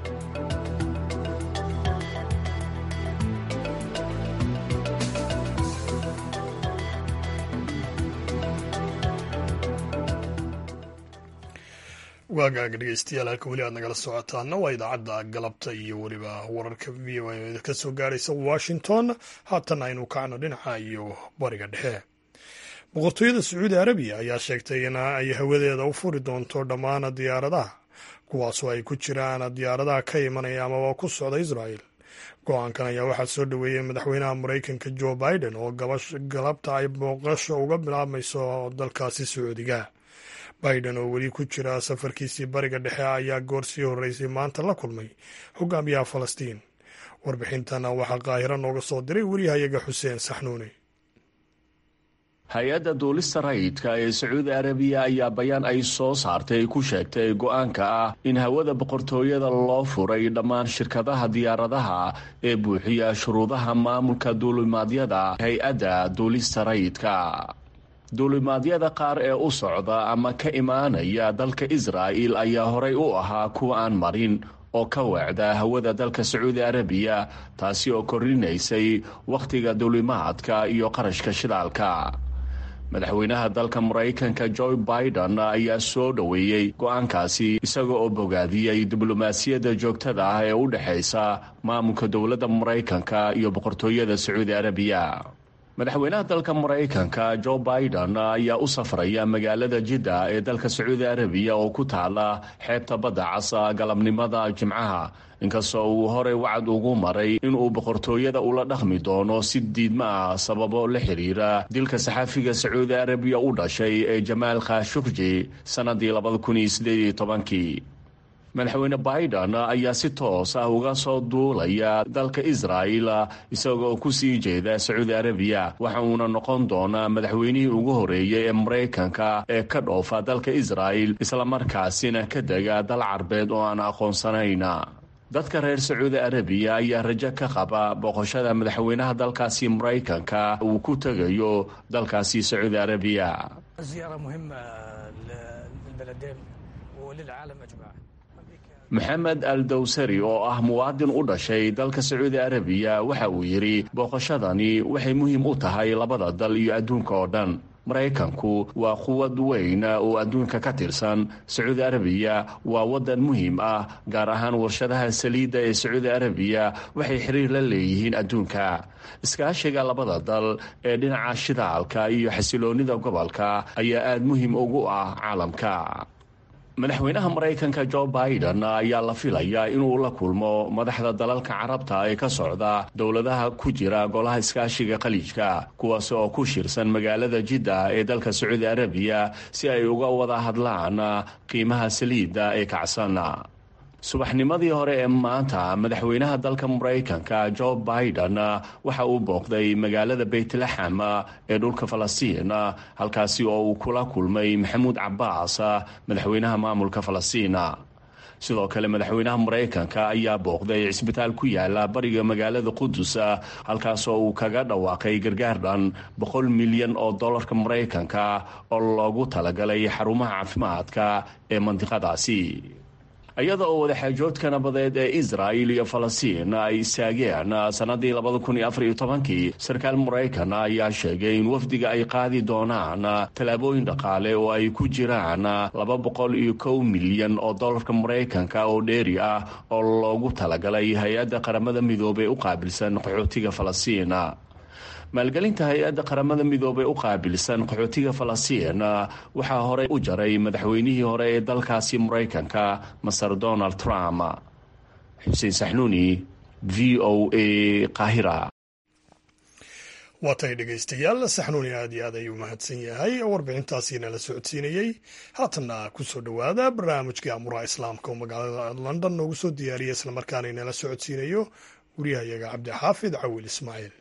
waagaaga dhegeystayaal halka weli aad nagala socotaana waa idaacadda galabta iyo weliba wararka v o a ka soo gaaraysa washington haatan aynu kacno dhinaca iyo bariga dhexe boqortooyada sacuudi arabiya ayaa sheegtay in ay hawadeeda u furi doonto dhammaan diyaaradaha kuwaasoo ay ku jiraan diyaaradaha ka imanaya amaba ku socda israel go-aankan ayaa waxaa soo dhoweeyey madaxweynaha maraykanka jo biden oo galabta ay booqasho uga bilaabmayso dalkaasi sacuudiga biden oo weli ku jira safarkiisii bariga dhexe ayaa goor sii horreysay maanta la kulmay hogaamiyaha falastiin warbixintana waxaa qaahiro nooga soo diray weriyahayaga xuseen saxnuuni hay-adda duulista rayidka ee sacuudi arabiya ayaa bayaan ay soo saartay ku sheegtay go-aanka ah in hawada boqortooyada loo furay dhammaan shirkadaha diyaaradaha ee buuxiya shuruudaha maamulka duulimaadyada hay-adda duulista rayidka duulimaadyada qaar ee u socda ama ka imaanaya dalka israa'il ayaa horay u ahaa kuwa aan marin oo ka weecda hawada dalka sacuudi arabiya taasi oo kordhinaysay wakhtiga duulimaadka iyo qarashka shidaalka madaxweynaha dalka maraykanka joe biden ayaa soo dhoweeyey go-aankaasi isaga oo bogaadiyey diblomaasiyadda joogtada ah ee u dhexaysa maamulka dowladda maraykanka iyo boqortooyada sacuudi arabiya madaxweynaha dalka maraykanka jo biden ayaa u safraya magaalada jidda ee dalka sacuudi arabiya oo ku taala xeebta badda casa galabnimada jimcaha inkastoo uu horey wacad ugu maray inuu boqortooyada ula dhaqmi doono si diidma ah sababo la xiriira dilka saxaafiga sacuudi arabiya u dhashay ee jamaal khashukji sannadii labadakunsieedtobankii madaxweyne biden ayaa si toos ah uga soo duulaya dalka israa'il isagoo ku sii jeeda sacuudi arabiya waxa uuna noqon doonaa madaxweynihii ugu horeeyey ee maraykanka ee ka dhoofa dalka israa'il islamarkaasina ka dega dal carbeed oo aan aqoonsanayn dadka reer sacuudi arabiya ayaa rajo ka qaba boqoshada madaxweynaha dalkaasi maraykanka uu ku tegayo dalkaasi sacuudi arabiya maxamed al dawsari oo ah muwaadin u dhashay dalka sacuudi arabiya waxa uu yidhi booqashadani waxay muhiim u tahay labada dal iyo adduunka oo dhan maraykanku waa quwad weyn oo adduunka ka tirsan sacuudi arabiya waa waddan muhiim ah gaar ahaan warshadaha saliidda ee sacuudi arabiya waxay xiriir la leeyihiin adduunka iskaashiga labada dal ee dhinaca shidaalka iyo xasiloonnida gobolka ayaa aada muhiim ugu ah caalamka madaxweynaha maraykanka jo biden ayaa la filayaa inuu la kulmo madaxda dalalka carabta ee ka socda dowladaha ku jira golaha iskaashiga khaliijka kuwaas oo ku shirsan magaalada jidda ee dalka sacuudi arabiya si ay uga wada hadlaan qiimaha saliidda ee kacsan subaxnimadii hore ee maanta madaxweynaha dalka maraykanka jo biden waxa uu booqday magaalada beytlaxam ee dhulka falastiin halkaasi oo uu kula kulmay maxamuud cabaas madaxweynaha maamulka falastiin sidoo kale madaxweynaha maraykanka ayaa booqday cisbitaal ku yaala bariga magaalada qudus halkaas oo uu kaga dhawaaqay gargaar dhan boqol milyan oo dollarka maraykanka oo loogu talagalay xarumaha caafimaadka ee mandiqadaasi iyada oo wadaxaajoodka nabadeed ee israa'il iyo falastiin ay istaageen sannadii labadakunoafaryotobankii sarkaal maraykan ayaa sheegay in wafdiga ay qaadi doonaan tallaabooyin dhaqaale oo ay ku jiraan laba boqol iyo kow milyan oo dollarka maraykanka oo dheeri ah oo loogu talagalay hay-adda qaramada midoobey u qaabilsan qaxootiga falastiin maalgelinta hay-adda qaramada midoobey u qaabilsan qaxootiga falastiin waxaa horey u jaray madaxweynihii hore ee dalkaasi maraykanka maser donald trump xuseen saxnuuni v o a qaahira waatay dhegaystayaal saxnuuni aad iyo aad ayuu mahadsan yahay warbixintaasiina la socodsiinayey haatanna kusoo dhowaada barnaamijkii amuraha islaamka oo magaalada london noogu soo diyaariya islamarkaana inala socodsiinayo wariyahayaga cabdixaafid cawil ismaaciil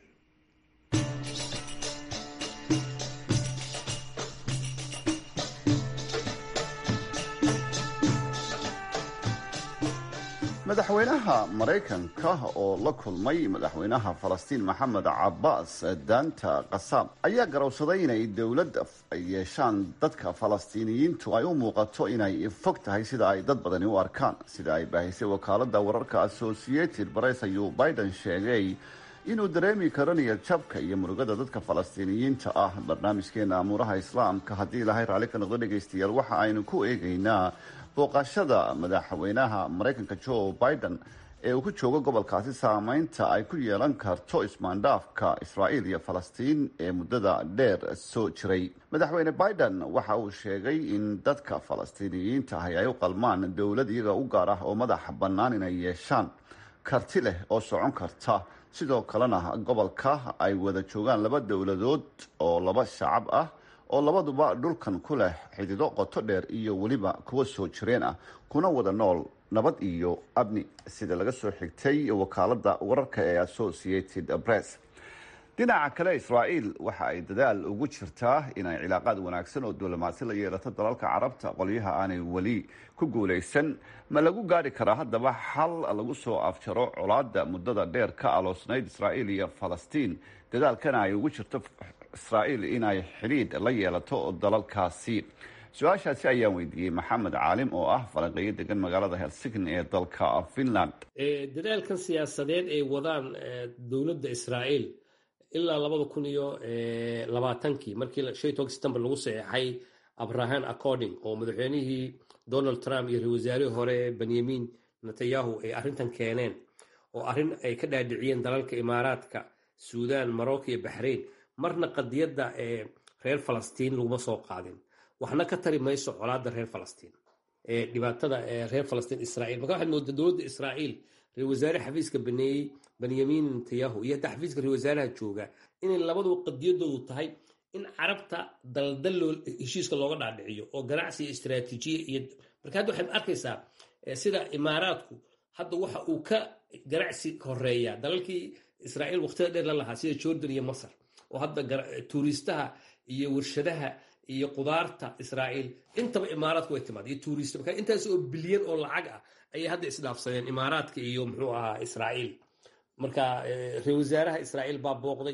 madaxweynaha maraykanka oo la kulmay madaxweynaha falastiin maxamed cabaas daanta qasaam ayaa garowsaday inay dowlad ay yeeshaan dadka falastiiniyiintu ay u muuqato inay fog tahay sida ay dad badani u arkaan sida ay baahisay wakaalada wararka associated press ayuu biden sheegay inuu dareemi karo niyad jabka iyo murugada dadka falastiiniyiinta ah barnaamijkeena amuuraha islaamka haddii ilaahay raalli ka noqdo dhegaystayaal waxa aynu ku eegaynaa booqashada madaxweynaha maraykanka joe biden ee uu ku joogo gobolkaasi saameynta ay ku yeelan karto ismaandhaafka israa'iil iyo falastiin ee muddada dheer soo jiray madaxweyne biden waxa uu sheegay in dadka falastiiniyiinta ahi ay u qalmaan dowlad iyaga u gaar ah oo madaxa bannaan inay yeeshaan karti leh oo socon karta sidoo kalena gobolka ay wada joogaan laba dowladood oo laba shacab ah oo labaduba dhulkan ku leh xidido qoto dheer iyo weliba kuwa soo jireen ah kuna wada nool nabad iyo abni sida laga soo xigtay wakaalada wararka ee associated press dhinaca kale israa'iil waxa ay dadaal ugu jirtaa inay cilaaqaad wanaagsan oo diblomaasi la yeelato dalalka carabta qolyaha aanay weli ku guulaysan ma lagu gaari karaa haddaba xal lagu soo afjaro colaada muddada dheer ka aloosnayd israa'iil iyo falastiin dadaalkana ay ugu jirto israa'iil inay xidhiidh la yeelato dalalkaasi su-aashaasi ayaan weydiiyey maxamed caalim oo ah falanqeeyo degan magaalada helsigni ee dalka finland dadaalkan siyaasadeed ay wadaan dowladda israa'iil ilaa labada kun iyo labaatankii markii shan tobanka september lagu saxeexay abrahan according oo madaxweynihii donald trump iyo ra wasaarihii hore benyamin netanyahu ay arrintan keeneen oo arrin ay ka dhaadhiciyeen dalalka imaaraadka suudan morocco iyo baxrain marna qadiyadda ee reer falastiin laguma soo qaadin waxna ka tari mayso colaadda reer falastiin ee dhibaatada ee reer falastiin israa'iil marka waxaad moodaa dowladda israa'iil ra wasaare xafiiska baneeyey benyamin netanyahu iyo hadda xafiiska ra wasaaraha jooga inay labaduba qadiyadoodu tahay in carabta daldal heshiiska looga dhaadhiciyo oo ganacsi iyo istaraatiijiya iyo marka hadda waxaad arkaysaa sida imaaraadku hadda waxa uu ka ganacsi horeeya dalalkii israa'iil waqtida dheer la lahaa sida jordan iyo masar oo hadda tuuriistaha iyo warshadaha iyo qudaarta israa'iil intaba imaaraadku way timaad iyo tuuriista marka intaas oo bilyan oo lacag ah ayay hadda isdhaafsadeen imaaraadka iyo muxuu ahaa israa'iil marka ra wasaaraha israa'iil baa booqday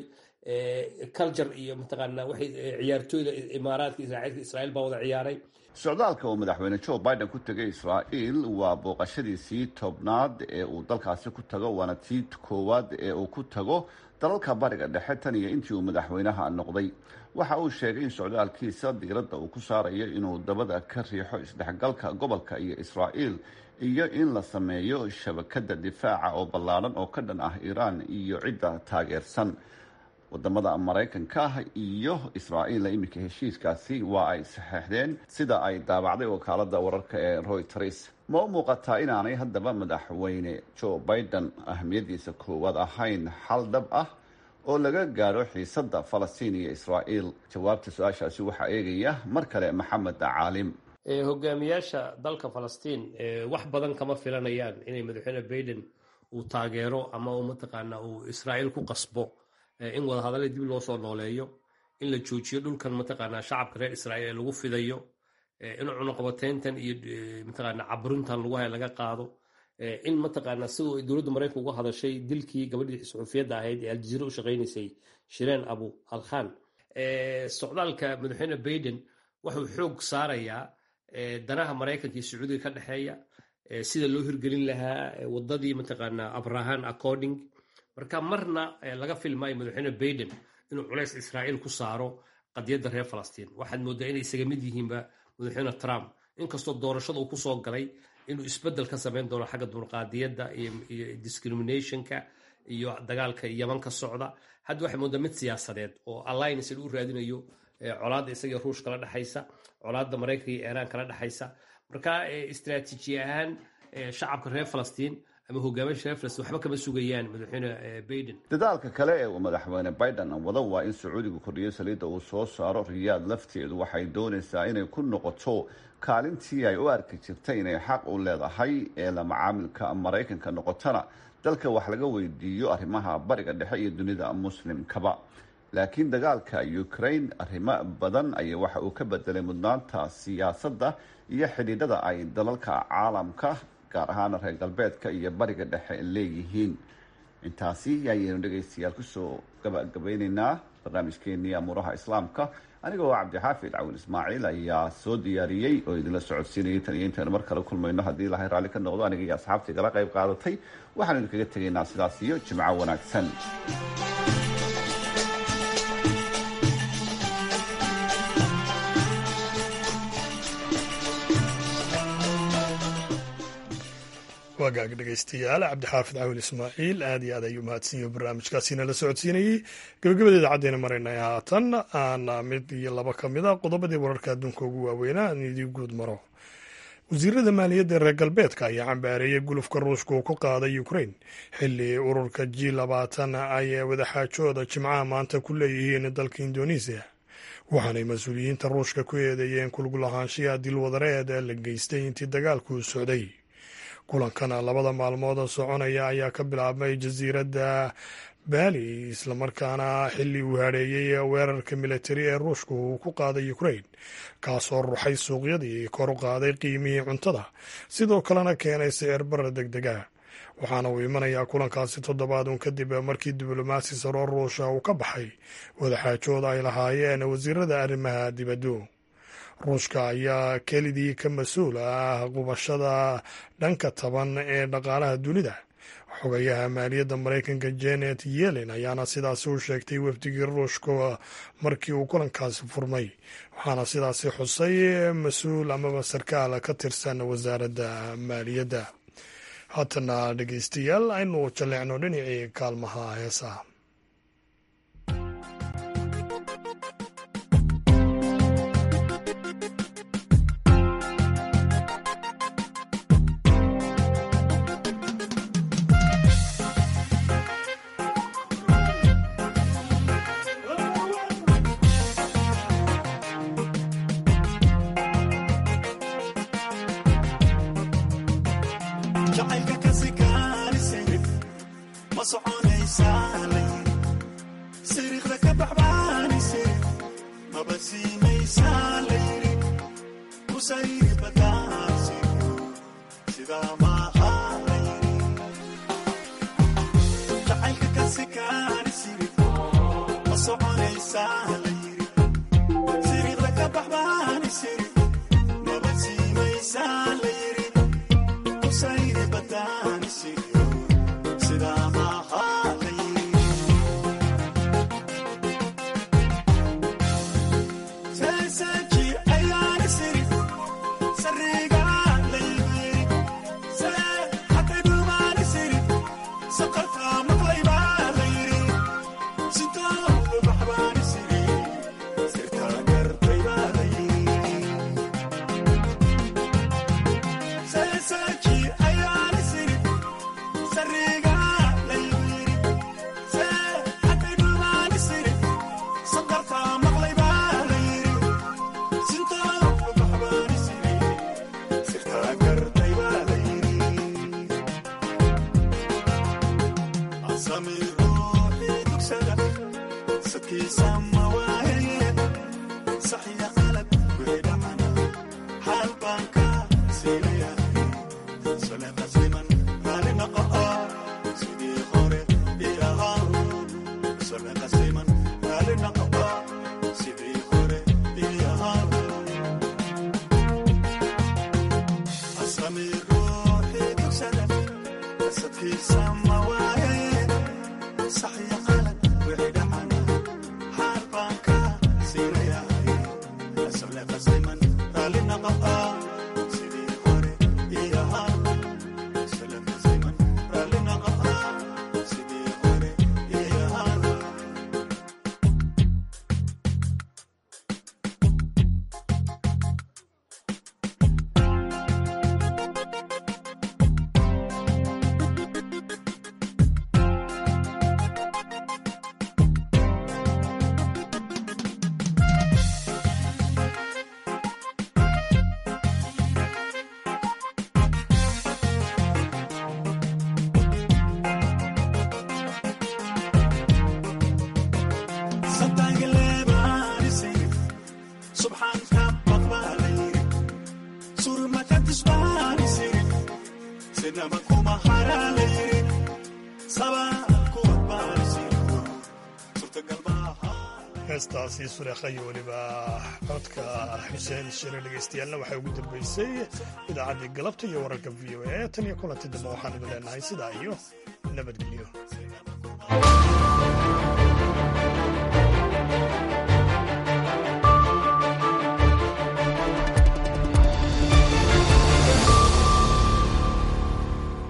culture iyo mataqaanaa waxay ciyaartooyda imaaraadka israa'iilka israa'iil baa wada ciyaaray socdaalka uu madaxweyne joe biden ku tegay israa'iil waa booqashadiisii tobnaad ee uu dalkaasi ku tago waana tii koowaad ee uu ku tago dalalka bariga dhexe tan iyo intii uu madaxweynaha noqday waxa uu sheegay in socdaalkiisa diiradda uu ku saarayo inuu dabada ka riixo isdhexgalka gobolka iyo israa'iil iyo in la sameeyo shabakada difaaca oo ballaadhan oo ka dhan ah iiraan iyo cidda taageersan wadamada maraykanka iyo israa'iil iminka heshiiskaasi waa ay saxeexdeen sida ay daabacday wakaalada wararka ee royters ma u muuqataa inaanay haddaba madaxweyne joe biden ahmiyadiisa koowaad ahayn xal dhab ah oo laga gaadho xiisada falastiin iyo israa'iil jawaabta su-aashaasi waxaa eegaya mar kale maxamed caalim hogaamiyaasha dalka falastiin wax badan kama filanayaan inay madaxweyne biden uu taageero ama uu mataqaana uu israa'iil ku qasbo in wadahadalla dib loo soo nooleeyo in la joojiyo dhulkan mataqaanaa shacabka reer israa'iil ee lagu fidayo in cunuqabateyntan iyo mataqaanaa caburintan lagu haya laga qaado in mataqaanaa si dowladda maraykanka uga hadashay dilkii gabadhii suxuufiyadda ahayd ee aljaziira u shaqaynaysay shireen abu alkhan socdaalka madaxweyne biden wuxuu xoog saarayaa danaha maraykanka iyo sacuudiga ka dhexeeya sida loo hirgelin lahaa wadadii mataqaanaa abrahan according marka marna laga filmaayo madaxweyne biden inuu culays israa'iil ku saaro qadiyadda reer falastiin waxaad moodaa inay isaga mid yihiinba madaxweyne trump inkastoo doorashada uu kusoo galay inuu isbeddel ka samayn doono xagga dulqaadiyadda iyo discriminationka iyo dagaalka yaman ka socda hadda waxay moodaa mid siyaasadeed oo alliance u raadinayo colaadda isaga ruush kala dhexaysa colaadda maraykanka iyo iiraan kala dhexaysa marka istraatiiji ahaan shacabka reer falastiin ama hogaamiya sharafles waxba kama sugayaan madaxweyne baiden dadaalka kale ee uu madaxweyne biden wado waa in sacuudigu kordhiyo saliidda uu soo saaro riyaad lafteedu waxay doonaysaa inay ku noqoto kaalintii ay u arki jirtay inay xaq u leedahay ee la macaamilka maraykanka noqotona dalka wax laga weydiiyo arrimaha bariga dhexe iyo dunida muslimkaba laakiin dagaalka ukraine arrimo badan ayaa waxa uu ka bedelay mudnaanta siyaasadda iyo xidhiidhada ay dalalka caalamka gaar ahaan reer galbeedka iyo bariga dhexe leeyihiin intaasi ayaynu dhegaystayaal kusoo gabagabeyneynaa barnaamijkeenii amuuraha islaamka anigoo cabdixaafid cawin ismaaciil ayaa soo diyaariyey oo idinla socodsiinayay tan iyo intaynu mar kale kulmayno haddii ilahay raalli ka noqdo aniga iyo asxaabtii kala qayb qaadatay waxaanu idinkaga tegaynaa sidaas iyo jimco wanaagsan wagaag dhegaystayaal cabdixaafid cawil ismaaciil aad iyo aad ayuu mahadsanyaho barnaamijkaasina la socodsiinayey gabagabadeeda caddayna maraynay haatan aana mid iyo laba ka mid a qodobadii wararka adduunka ugu waaweynaa aan idii guud maro wasiirada maaliyadda reer galbeedka ayaa cambaareeyay gulufka ruushka uu ku qaaday ukrain xilli ururka g labaatan ay wadaxaajooda jimcaha maanta ku leeyihiin dalka indonesiya waxaanay mas-uuliyiinta ruushka ku eedeeyeen kulgulahaanshiya dilwadareed ee la geystay intii dagaalku socday kulankana labada maalmood soconaya ayaa ka bilaabmay jasiiradda baali islamarkaana xilli uu hareeyey weerarka militari ee ruushka uu ku qaaday ukrain kaasoo ruxay suuqyadii kor u qaaday qiimihii cuntada sidoo kalena keenay sicir bara deg dega waxaana uu imanayaa kulankaasi toddobaad uun kadib markii diblomaasi saroo ruusha uu ka baxay wadaxaajooda ay lahaayeen wasiirada arrimaha dibaddu ruushka ayaa kelidii ka mas-uul ah qubashada dhanka taban ee dhaqaalaha dunida xogayaha maaliyadda maraykanka janet yellen ayaana sidaasi u sheegtay wafdigii ruushka markii uu kulankaasi furmay waxaana sidaasi xusay mas-uul amaba sarkaal ka tirsan wasaaradda maaliyadda haatana dhegeystayaal aynu jalleecno dhinacii kaalmaha heesaha heestaasi sureekha iyo weliba codka xuseen shire dhegaystayaaalna waxay ugu dambeysay idaacaddii galabta iyo wararka v o a tan iyo kulanti dambe waxaan idin leenahay sidaa iyo nabadgelyo